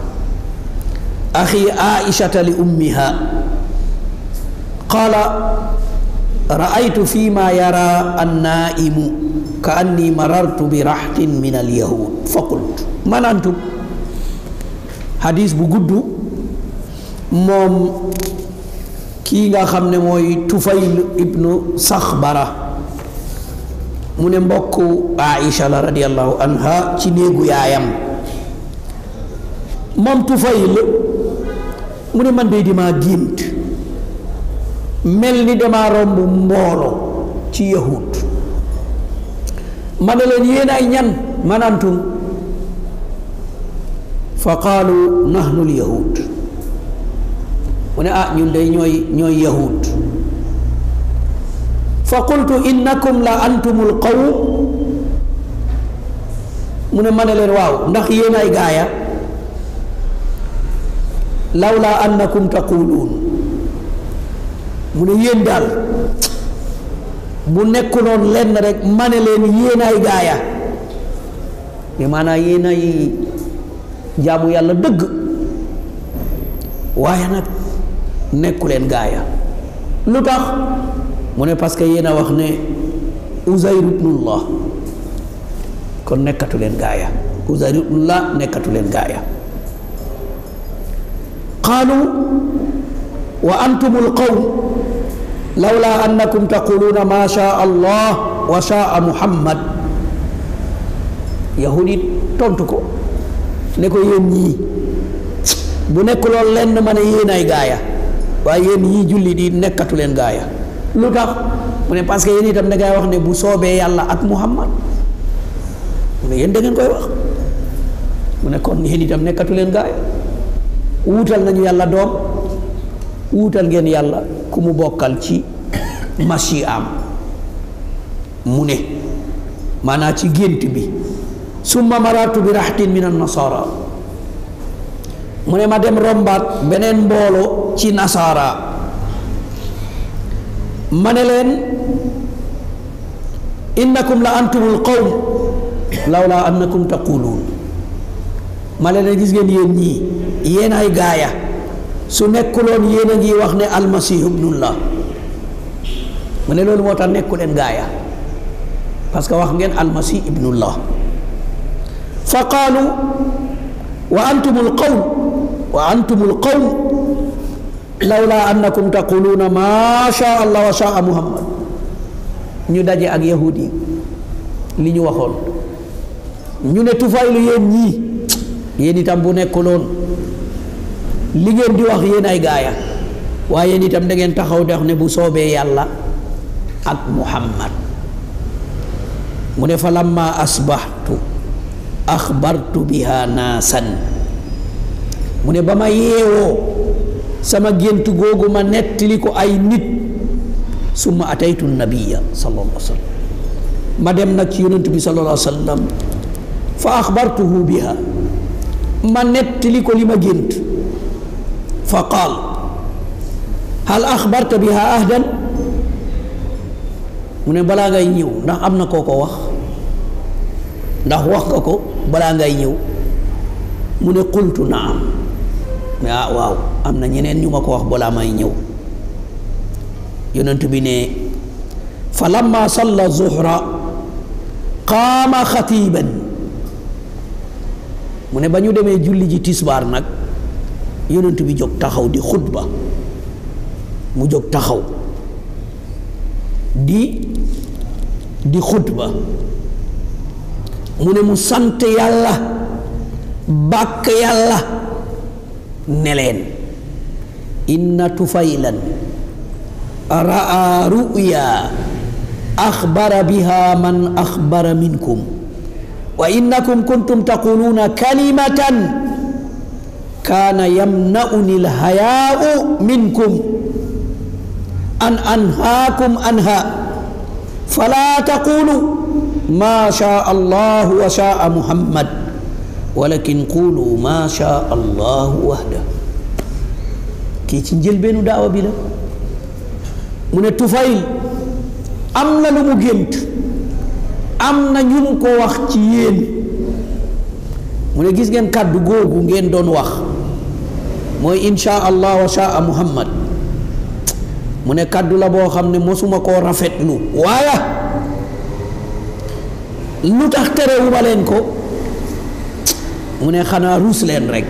axi aishata li ummiha qaala raaytu fi ma yara annaimu ka anni marartu bi raxtin min alyahud fa qult man antum hadis bu gudd moom kii nga xam ne mooy tufayl ibnu saxbara mu ne mbokk aisha la radiallahu anha ci néegu yaayam moom tufayl mu ne man de dimaa gént mel ni dama romb mboolo ci yahud ma ne leen yéen ay ñan manantum fa qaalu nahnu lyahud mu ne ah ñun day ñooy ñooy yahud fa qultu innakum la antumul qawm mu ne ma ne leen waaw ndax yéen ay gaaya lawla annakum taquluun mu ne yéen daal bu nekkuloon lenn rek ma ne leen yéen ay gaaya mais maanaam yéen ay jaamu yàlla dëgg waaye nag nekku leen gaaya lu tax mu ne parce que yéen a wax ne Uzayr ibnullah kon nekkatu leen gaaya Uzayr ibnullah nekkatu leen gaaya qaalu wa antum alqawm lawla annakum taquluuna ma shaa allah wa shaa muhammad yahudi tontu ko ne ko yéen ñii bu nekk loolu lenn ma ne yéen ay gaaya waaye yéen ñii julli di nekkatu leen gaaya lu tax mu ne parce que yéen itam da ngay wax ne bu soobee yàlla ak muhammad mu ne yéen da ngeen koy wax mu ne kon yéen itam nekkatu leen gaaya wuutal nañu yàlla doom wuutal ngeen yàlla ku mu bokkal ci machi am mu ne maanaa ci gént bi summa marartu bi raxtin min annasara mu ne ma dem rombaat beneen mbooloo ci nasara ma ne leen innakum la antumul qawm lawla annakum taquluun ma ne leen gis ngeen yéen ñii yéen ay gaaya su nekkuloon yéen a ngi wax ne almasihu ibnullah mu ne loolu moo tax nekku leen gaaya parce que wax ngeen almasih ibnullah fa qaalu wa antum alqawm wa antum alqawm lawla annakum taquluuna ma shaa allah wa shaa muhammad ñu daje ak yahudi li ñu waxoon ñu ne tufaylu yéen ñii yéen itam bu nekkuloon li ngeen di wax yéen ay gaaya waaye yéen itam da ngeen taxaw de wax ne bu soobee yàlla ak muhammad mu ne fa lamma asbaxtu axbartu biha naasan mu ne ba ma yeewoo sama gént googu ma nettali ko ay nit summa ataytu nabiya sallallahu alayhi wa sallam ma dem nag ci yonent bi sallallahu alayhi wa sallam fa axbartuhu biha ma nettali ko li ma gént fa qaal hal axbarta biha ahdan mu ne balaa ngay ñëw ndax am na koo ko wax ndax wax nga ko balaa ngay ñëw mu ne qultu naam mais ah waaw am na ñeneen ñu ma ko wax balaa may ñëw yonent bi ne fa lamma salla zuhra qaama xatiban mu ne ba ñu demee julli ji tisbaar nag yonent bi jóg taxaw di xutba mu jóg taxaw di di xutba mu ne mu sant yàlla bàkk yàlla ne leen inna tufaylan raa ruya axbara biha man axbara minkum wa innakum kuntum taquluuna kalimatan kaana yamnauni alhayaau minkum an anhaakum anha fala taqulu ma shaa allahu wa shaa muhammad walakin qulu ma shaa allahu wahda kii ci njëlbeenu daawa bi la mu ne Tufayl am na lu mu gént am na ñu mu ko wax ci yéen mu ne gis ngeen kàddu googu ngeen doon wax mooy insha allah wa shaa muhammad mu ne kàddu la boo xam ne mosuma koo rafetlu waaye lu tax terewuma leen ko mu ne xanaa ruus leen rek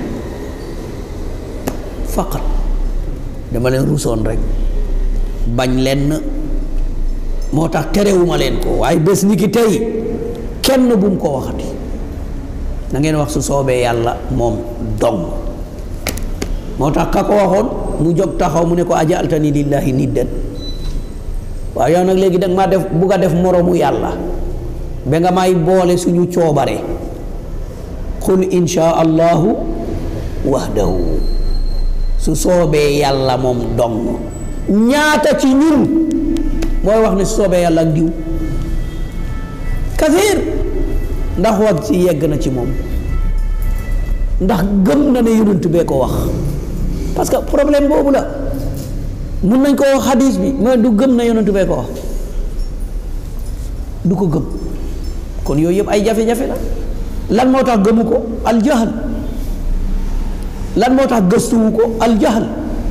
faqat dama leen ruusoon rek bañ leen moo tax terewuma leen ko waaye bés ni ki tey kenn bu mu ko waxati na ngeen wax su soobee yàlla moom dong moo tax ka ko waxoon mu jóg taxaw mu ne ko ajaltani lillahi niddan waaw yow nag léegi danga maa def bugg a def moroomu yàlla ba nga may boole suñu coobare qul insha allahu wahdahu su soobee yàlla moom dong ñaata ci ñun mooy wax ne su soobee yàlla ak diw kasiir ndax wax ci yegg na ci moom ndax gëm na ne yonent bee ko wax parce que problème boobu la mun nañ ko wax xadis bi mais du gëm na yonent bee ko wax du ko gëm kon yooyu yëpp ay jafe-jafe la lan moo tax gëmu ko aljahal lan moo tax gëstuwu ko aljahal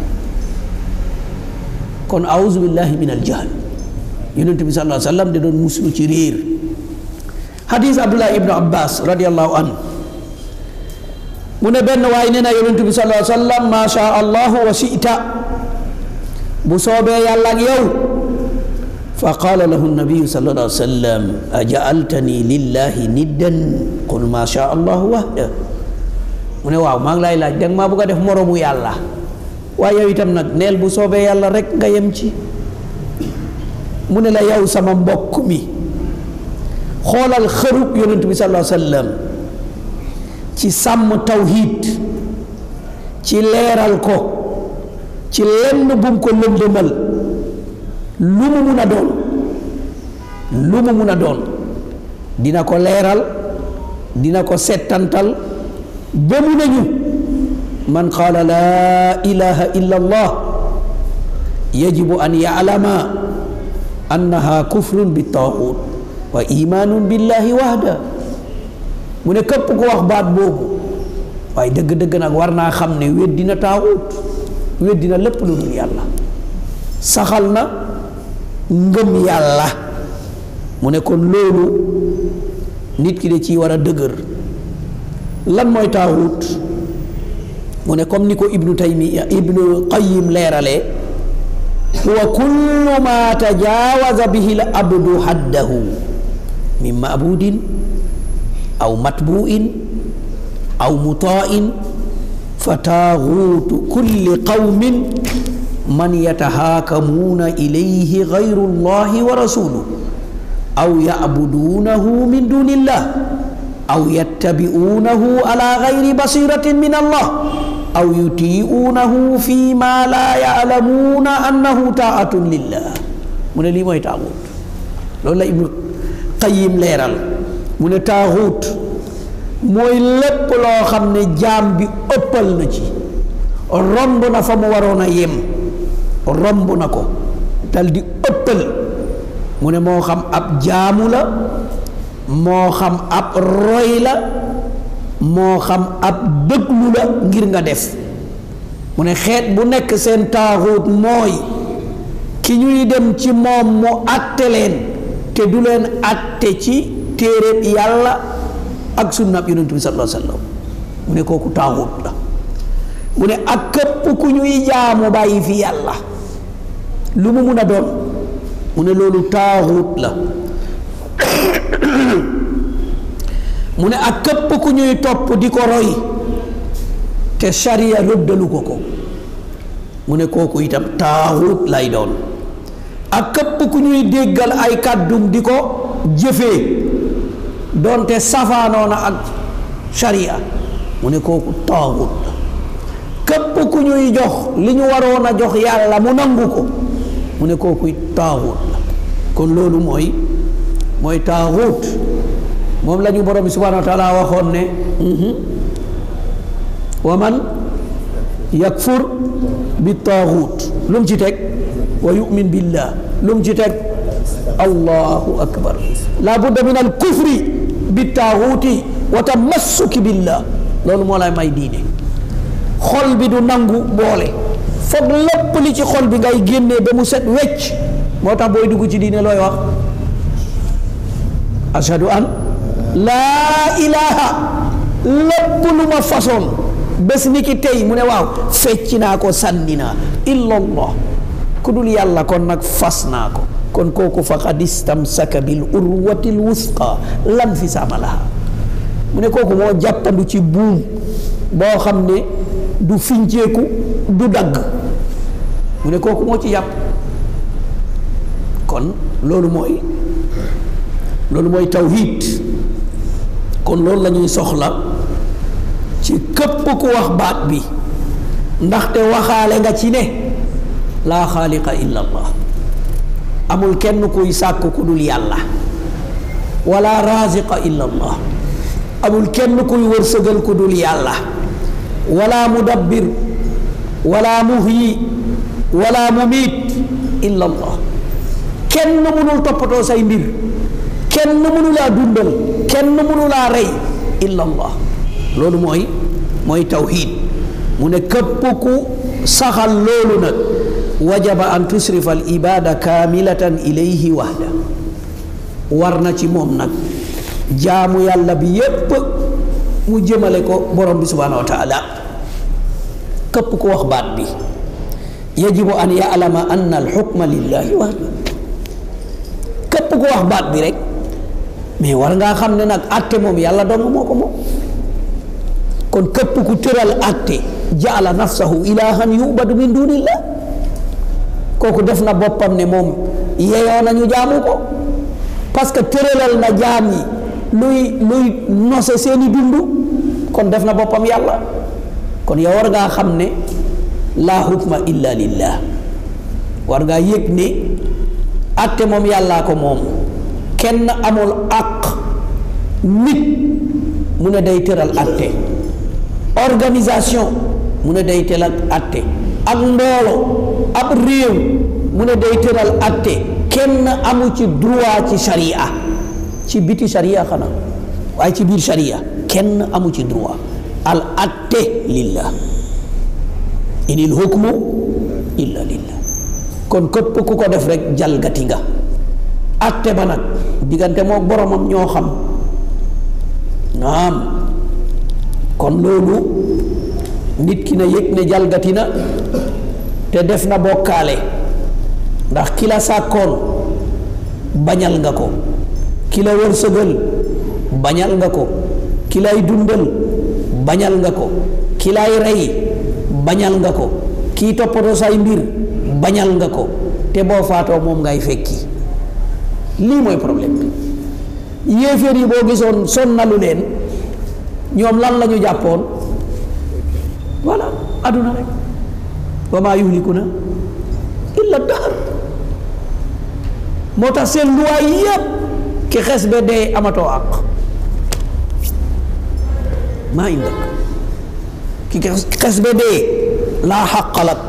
kon auzu billahi min aljahal yonent bi sallallahu alayhi wa sallam da doon muslu ci réer hadis abdullah ibnu abbas radiallahu anhu mu ne benn waay nee na yonent bi sallallahu alayhi wa sallam ma sha allahu wa shita bu soobee yàlla ak yow fa qaala lahu nabiyu sallallahu alayhi wa sallam ajaaltani lillahi niddan qul ma sha allahu wahda mu ne waaw maa ngi lay laaj danga maa bëgg a def moroomu yàlla waaye yow itam nag neel bu soobee yàlla rek nga yem ci mu ne la yow sama mbokk mi xoolal xërub yonent bi sallallahu alayhi wa sallam ci sàmm tawhid ci leeral ko ci lenn bum ko lëndëmal lu mu mun a doon lu mu mun a doon dina ko leeral dina ko settantal ba mu nañu man qaala laa ilaha illa allah yajibu an yaalama annaha kufrun bi taaxut wa imaanun billahi wahda mu ne képp ku wax baat boobu waaye dëgg-dëgg nag war naa xam ne weddina taaxut weddina lépp lu dul yàlla saxal na ngëm yàlla mu ne kon loolu nit ki de ci war a dëgër lan mooy taaxut mu ne comme ni ko ibnu taymiya ibnu qayim leeralee huwa kullu ma tajaawaza bihi l abdu haddahu min maabudin aw matbuin aw mutain fa taaxuutu kulli qawmin man yatahaakamuuna ilayhi gayru llahi wa rasuluh aw yacbuduunahu min duni illah aw yattabi'uunahu ala gayri basiratin min allah aw yutii'uunahu fi ma laa ya'lamuuna annahu taa'atun lillah mu ne lii mooy taaxuut loolu la ibnu qayim leeral mu ne taaxuut mooy lépp loo xam ne jaam bi ëppal na ci romb na fa mu waroon a yem romb na ko dal di ëppal mu ne moo xam ab jaamu la moo xam ab roy la moo xam ab dëglu la ngir nga def mu ne xeet bu nekk seen taaxuut mooy ki ñuy dem ci moom mu àtte leen te du leen àtte ci téeréb yàlla ak sunnab yonent bi sallallahu alayhi wa sallam mu ne kooku taaxuut la mu ne ak képp ku ñuy jaamu bàyyi fi yàlla lu mu mun a doon mu ne loolu taaxuut la mu ne ak képp ku ñuy topp di ko roy te sharia rëddalu ko ko mu ne kooku itam taaxut lay doon ak képp ku ñuy déggal ay kàddum di ko jëfee doonte safaanoona ak sharia mu ne kooku taaxut la képp ku ñuy jox li ñu waroon a jox yàlla mu nangu ko mu ne kooku taaxut la kon loolu mooy mooy taaxut moom la ñu borom bi subhanahu wa taala waxoon ne wa man yakfur bi taaxut lu mu ci teg wa yumin billah lu mu ci teg allahu akbar la budda min al kufri bi taaxuti wa tamassuki billah loolu moo lay may diine xol bi du nangu boole foog lépp li ci xol bi ngay génnee ba mu set wecc moo tax booy dugg ci diine looy wax ashadu an laa ilaha lépp lu ma façon bés ni ki tey mu ne waaw fecc naa ko sànni naa illallah ku dul yàlla kon nag fas naa ko kon kooku faqad istamsaka bil urwatil wusqa lan fi saama laha mu ne kooku moo jàppandu ci buum boo xam ne du finceeku du dagg mu ne kooku moo ci yàpp kon loolu mooy loolu mooy tawhid kon loolu la ñuy soxla ci képp ku wax baat bi ndaxte waxaale nga ci ne laa xaaliqa illa allah amul kenn kuy sàkk ku dul yàlla wala raziqa illa allah amul kenn kuy wërsëgal ku dul yàlla wala mudabbir wala muhyi wala mumiit illa allah kenn mënul toppatoo say mbir kenn mënulaa dundal kenn mënulaa rey illa allah loolu mooy mooy tawhid mu ne képp ku saxal loolu nag wajaba an tusrifa al ibada kaamilatan ilayhi wahda war na ci moom nag jaamu yàlla bi yépp mu jëmale ko borom bi subhanahu wa taala képp ku wax baat bi yajibu an ya'lama anna al xukma lillahi wahda képp ku wax baat bi rek mais war ngaa xam ne nag atte moom yàlla dong moo ko moom kon képp ku tëral atte jaala nafsahu ilahan yubadu min dunillah kooku def na boppam ne moom yeyoo nañu jaamu ko parce que tëralal na jaam yi luy luy nose seeni dund kon def na boppam yàlla kon yow war ngaa xam ne laa hukma illa lillah war ngaa yëg ne atte moom yàllaa ko moom kenn amul àq nit mu ne day tëral atte organisation mu ne day tëral atte ak mbooloo ab réew mu ne day tëral atte kenn amu ci droit ci sharia ci biti sharia xanaa waaye ci biir sharia kenn amu ci droit al atte lillah inil hukmu illa lillah kon képp ku ko def rek jalgati nga atte ba nag diggante moo boromam ñoo xam naam kon loolu nit ki na yëg ne jalgati na te def na bokkaale ndax ki la sàkkoon bañal nga ko ki la wërsëgal bañal nga ko ki lay dundal bañal nga ko ki lay rey bañal nga ko kii toppatoo say mbir bañal nga ko te boo faatoo moom ngay fekki lii mooy problème bi yéeféer yi boo gisoon sonnalu leen ñoom lan la ñu jàppoon voilà aduna rek wa maa yuhlikuna illa dahar moo tax seen luwaay yépp ki xes ba dee amatoo àq maa indak ki xes ba dee laa xaqalak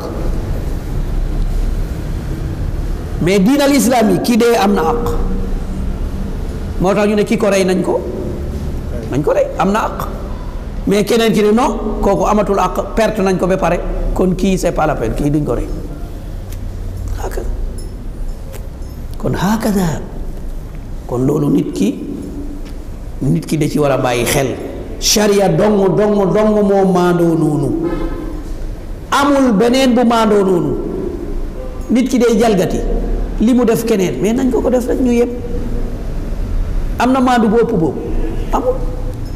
mais diinal islaam yi kii dee am na àq moo tax ñu ne ki ko rey nañ ko nañ ko rey am na àq mais keneen ki ne non kooku amatul àq perte nañ ko ba pare kon kii c'est pas la peine kii duñ ko rey hakada kon hakada kon loolu nit ki nit ki da ci war a bàyyi xel sharia dong dong dong moo maandoo noonu amul beneen bu maandoo noonu nit ki day jalgati li mu def keneen mais nañ ko ko def rek ñu yëpp am na maandu bu ëpp boobu amul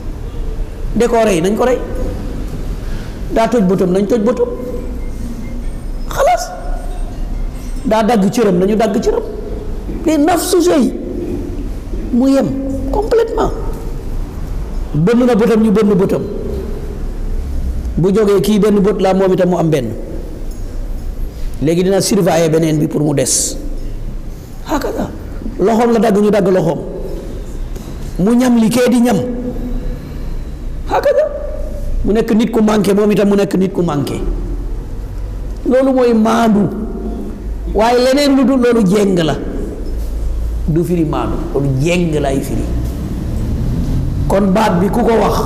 de koo rey nañ ko rey daa toj bëtam nañ toj bëtam xalaas daa dagg cëram nañu dagg cëram les nafsu sey mu yem complètement bënn na bëtam ñu bënn bëtam bu jógee kii benn bët laa moom itam mu am benn léegi dina surveiller beneen bi pour mu des hakada loxoom la dagg ñu dagg loxoom mu ñam li kee di ñam hakada mu nekk nit ku manqué moom itam mu nekk nit ku manqué loolu mooy maandu waaye leneen lu dul loolu jéng la du firi maandu loolu jéng lay firi kon baat bi ku ko wax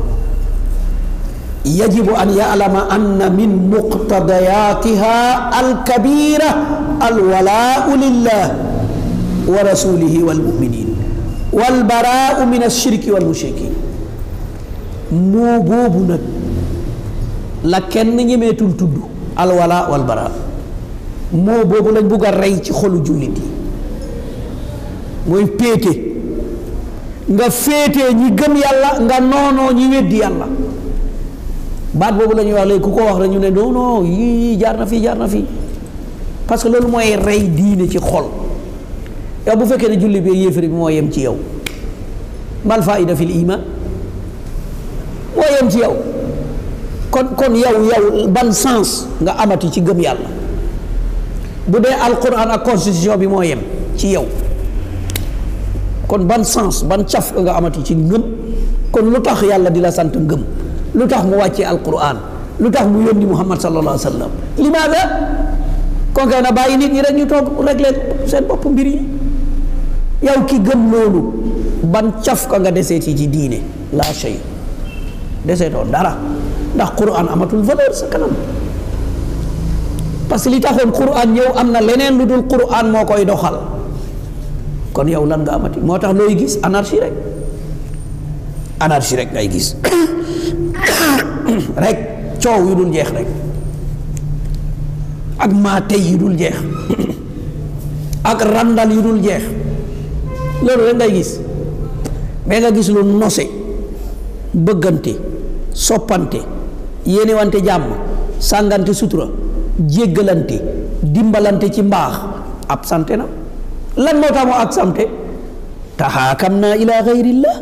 yajibu an ya'lama anna min muqtadayatiha alkabira alwalaau lillah wa rasulihi walmuminin walbaraau min alshirki walmushrikin moo boobu nag la kenn ñemeetul tudd alwala walbara moo boobu lañ bugg a rey ci xolu jullit yi mooy péete nga féetee ñi gëm yàlla nga noonoo ñi weddi yàlla baat boobu la ñuy wax léegi ku ko wax rek ñu ne non non yii jaar na fii jaar na fii parce que loolu mooy rey diine ci xol yow bu fekkee ne julli bi yéefari bi moo yem ci yow mal faida fil iman moo yem ci yow kon kon yow yow ban sens nga amati ci gëm yàlla bu dee alquran ak constitution bi moo yem ci yow kon ban sens ban caf nga amati ci ngëm kon lu tax yàlla di la sant ngëm lu tax mu wàccee alquran lu tax mu yónni muhammad sallallahu alayhi wa sallam limaada kon kay na bàyyi nit ñi rek ñu toog régler seen bopp mbir yi yow ki gëm loolu ban caf ka nga deseeti ci diine la shay deseetoo dara ndax quran amatul valeur sa kanam parce que li taxoon quran ñëw am na leneen lu dul quran moo koy doxal kon yow lan nga amati moo tax looy gis anarchie rek anarchie rek ngay gis rek coow yu dul jeex rek ak maatey yu dul jeex ak randal yu dul jeex loolu rek ngay gis mais nga gis lu nose bëggante soppante yéenewante jàmm sàngante sutura jéggalante dimbalante ci mbaax absente na lan moo tax mu absente taxaakam naa ila gayrillah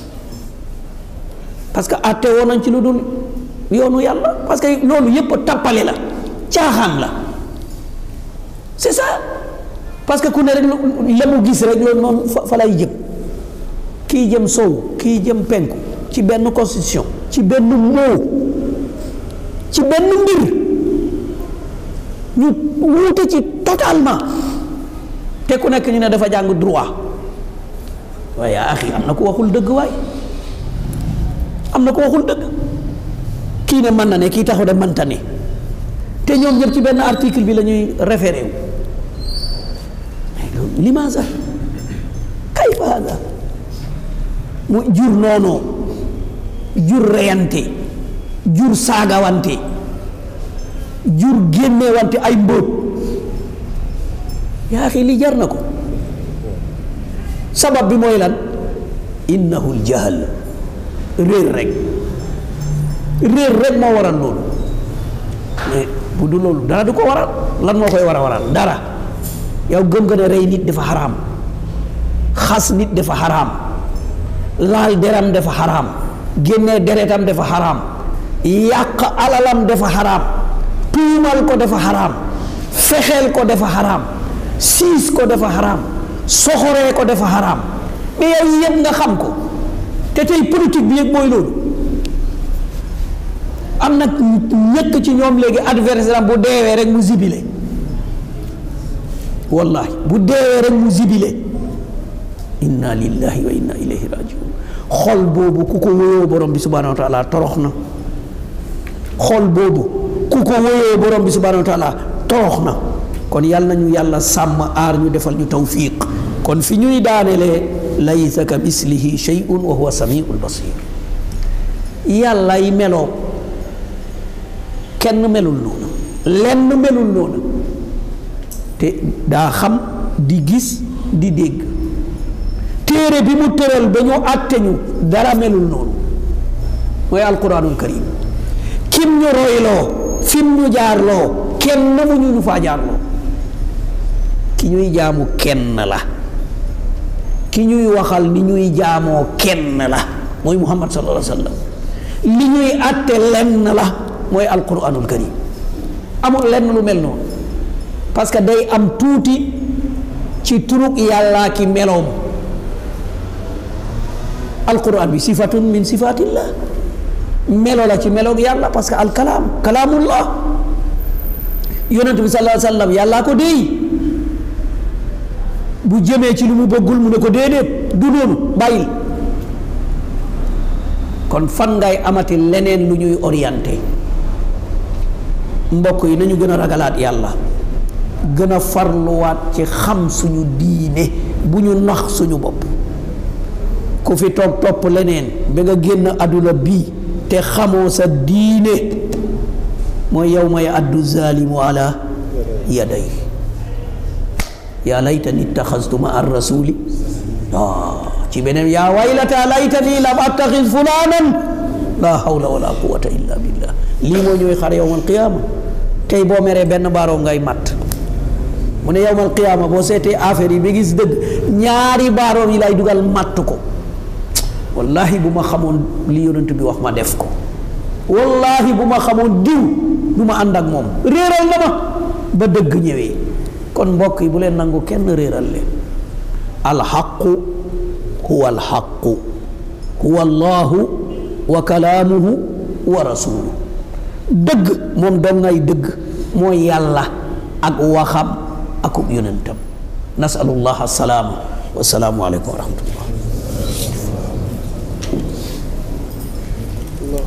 parce que atte woon nañ ci lu dul yoonu yàlla parce que loolu yépp tappale la caaxaan la c'est ça parce que ku ne rek la mu gis rek loolu noonu fa fa lay jëm kii jëm sow kii jëm penku ci benn constitution ci benn moo ci benn mbir ñu wuute ci totalement te ku nekk ñu ne dafa jàng droit waaye axi am na ko waxul dëgg waay am na ko waxul dëgg kii ne mën na ne kii taxu de mënta ne te ñoom ñëpp ci benn article bi la ñuy référé wu mais loolu limaasa kayfa hada mu jur noonoo jur reyante jur saagawante jur génnewante ay mbóot yaa xi li jar na ko sabab bi mooy lan innahu ljahal réer rek réer rek moo waral loolu mais bu du loolu dara du ko waral lan moo koy war a waral dara yow gëm nga ne rey nit dafa xaraam xas nit dafa xaraam laal deram dafa xaraam génnee deretam dafa xaraam yàq alalam dafa xaraam tuumal ko dafa xaraam fexeel ko dafa xaraam siis ko dafa xaraam soxoree ko dafa xaraam mais yow yëpp nga xam ko te tey politique bi yëpp mooy loolu am na ñëkk ci ñoom léegi adversaire bu deewee rek mu zibile wallahi bu deewee rek mu zibile inna lillahi wa inna ilayhi rajiun xol boobu ku ko wóyoo borom bi subhanahu wa taala torox na xol boobu ku ko wóyoo borom bi subhanahu wa taala torox na kon yàlla nañu yàlla sàmm aar ñu defal ñu tawfiq kon fi ñuy daanelee laysa ka mislihi shay'un wa huwa samiul basir yàlla yi meloo kenn melul noonu lenn melul noonu te daa xam di gis di dégg téere bi mu tëral ba ñu àtte ñu dara melul noonu mooy alquranul karim kim ñu royloo fim ñu jaarloo kenn mu ñu ñu faa jaarloo ki ñuy jaamu kenn la ki ñuy waxal ni ñuy jaamoo kenn la mooy muhammad sallallahu alayhi wa sallam li ñuy àtte lenn la mooy alquranul karim amul lenn lu mel noonu parce que day am tuuti ci turug yàllaa ki meloom alquran bi sifatun min sifatillah melo la ci meloog yàlla parce que alkalaam kalaamullah yonent bi sallallahu alayhi wa sallam yàllaa ko déey bu jëmee ci lu mu bëggul mu ne ko déedéet du noonu bàyyil kon fan ngay amati leneen lu ñuy orienté mbokk yi nañu gën a ragalaat yàlla gën a farluwaat ci xam suñu diine bu ñu nax suñu bopp ku fi toog topp leneen ba nga génn àdduna bii te xamoo sa diine mooy yow may addu zalimu ala yaday yaa laytani ittaxastu ma ar rasuli ah ci beneen yaa waylata laytani lam attaxis fulanan la hawla wala quwata illa billah lii moo ñëwee xar yowmal qiyaama tey boo meree benn baaroom ngay matt mu ne yowmal qiyaama boo seetee affaire yi ba gis dëgg ñaari baaroom yi lay dugal matt ko wallahi bu ma xamoon li yonent bi wax ma def ko wallahi bu ma xamoon diw du ma ànd ak moom réeral na ma ba dëgg ñëwee kon mbokk yi bu leen nangu kenn réeral leen alxaqu huwa alxaqu huwa allahu wa kalaamuhu wa rasuluhu dëgg moom doom ngay dëgg mooy yàlla ak waxam akub yonentam nasalullah asalaama wasalaamu aleykum wa rahmatullah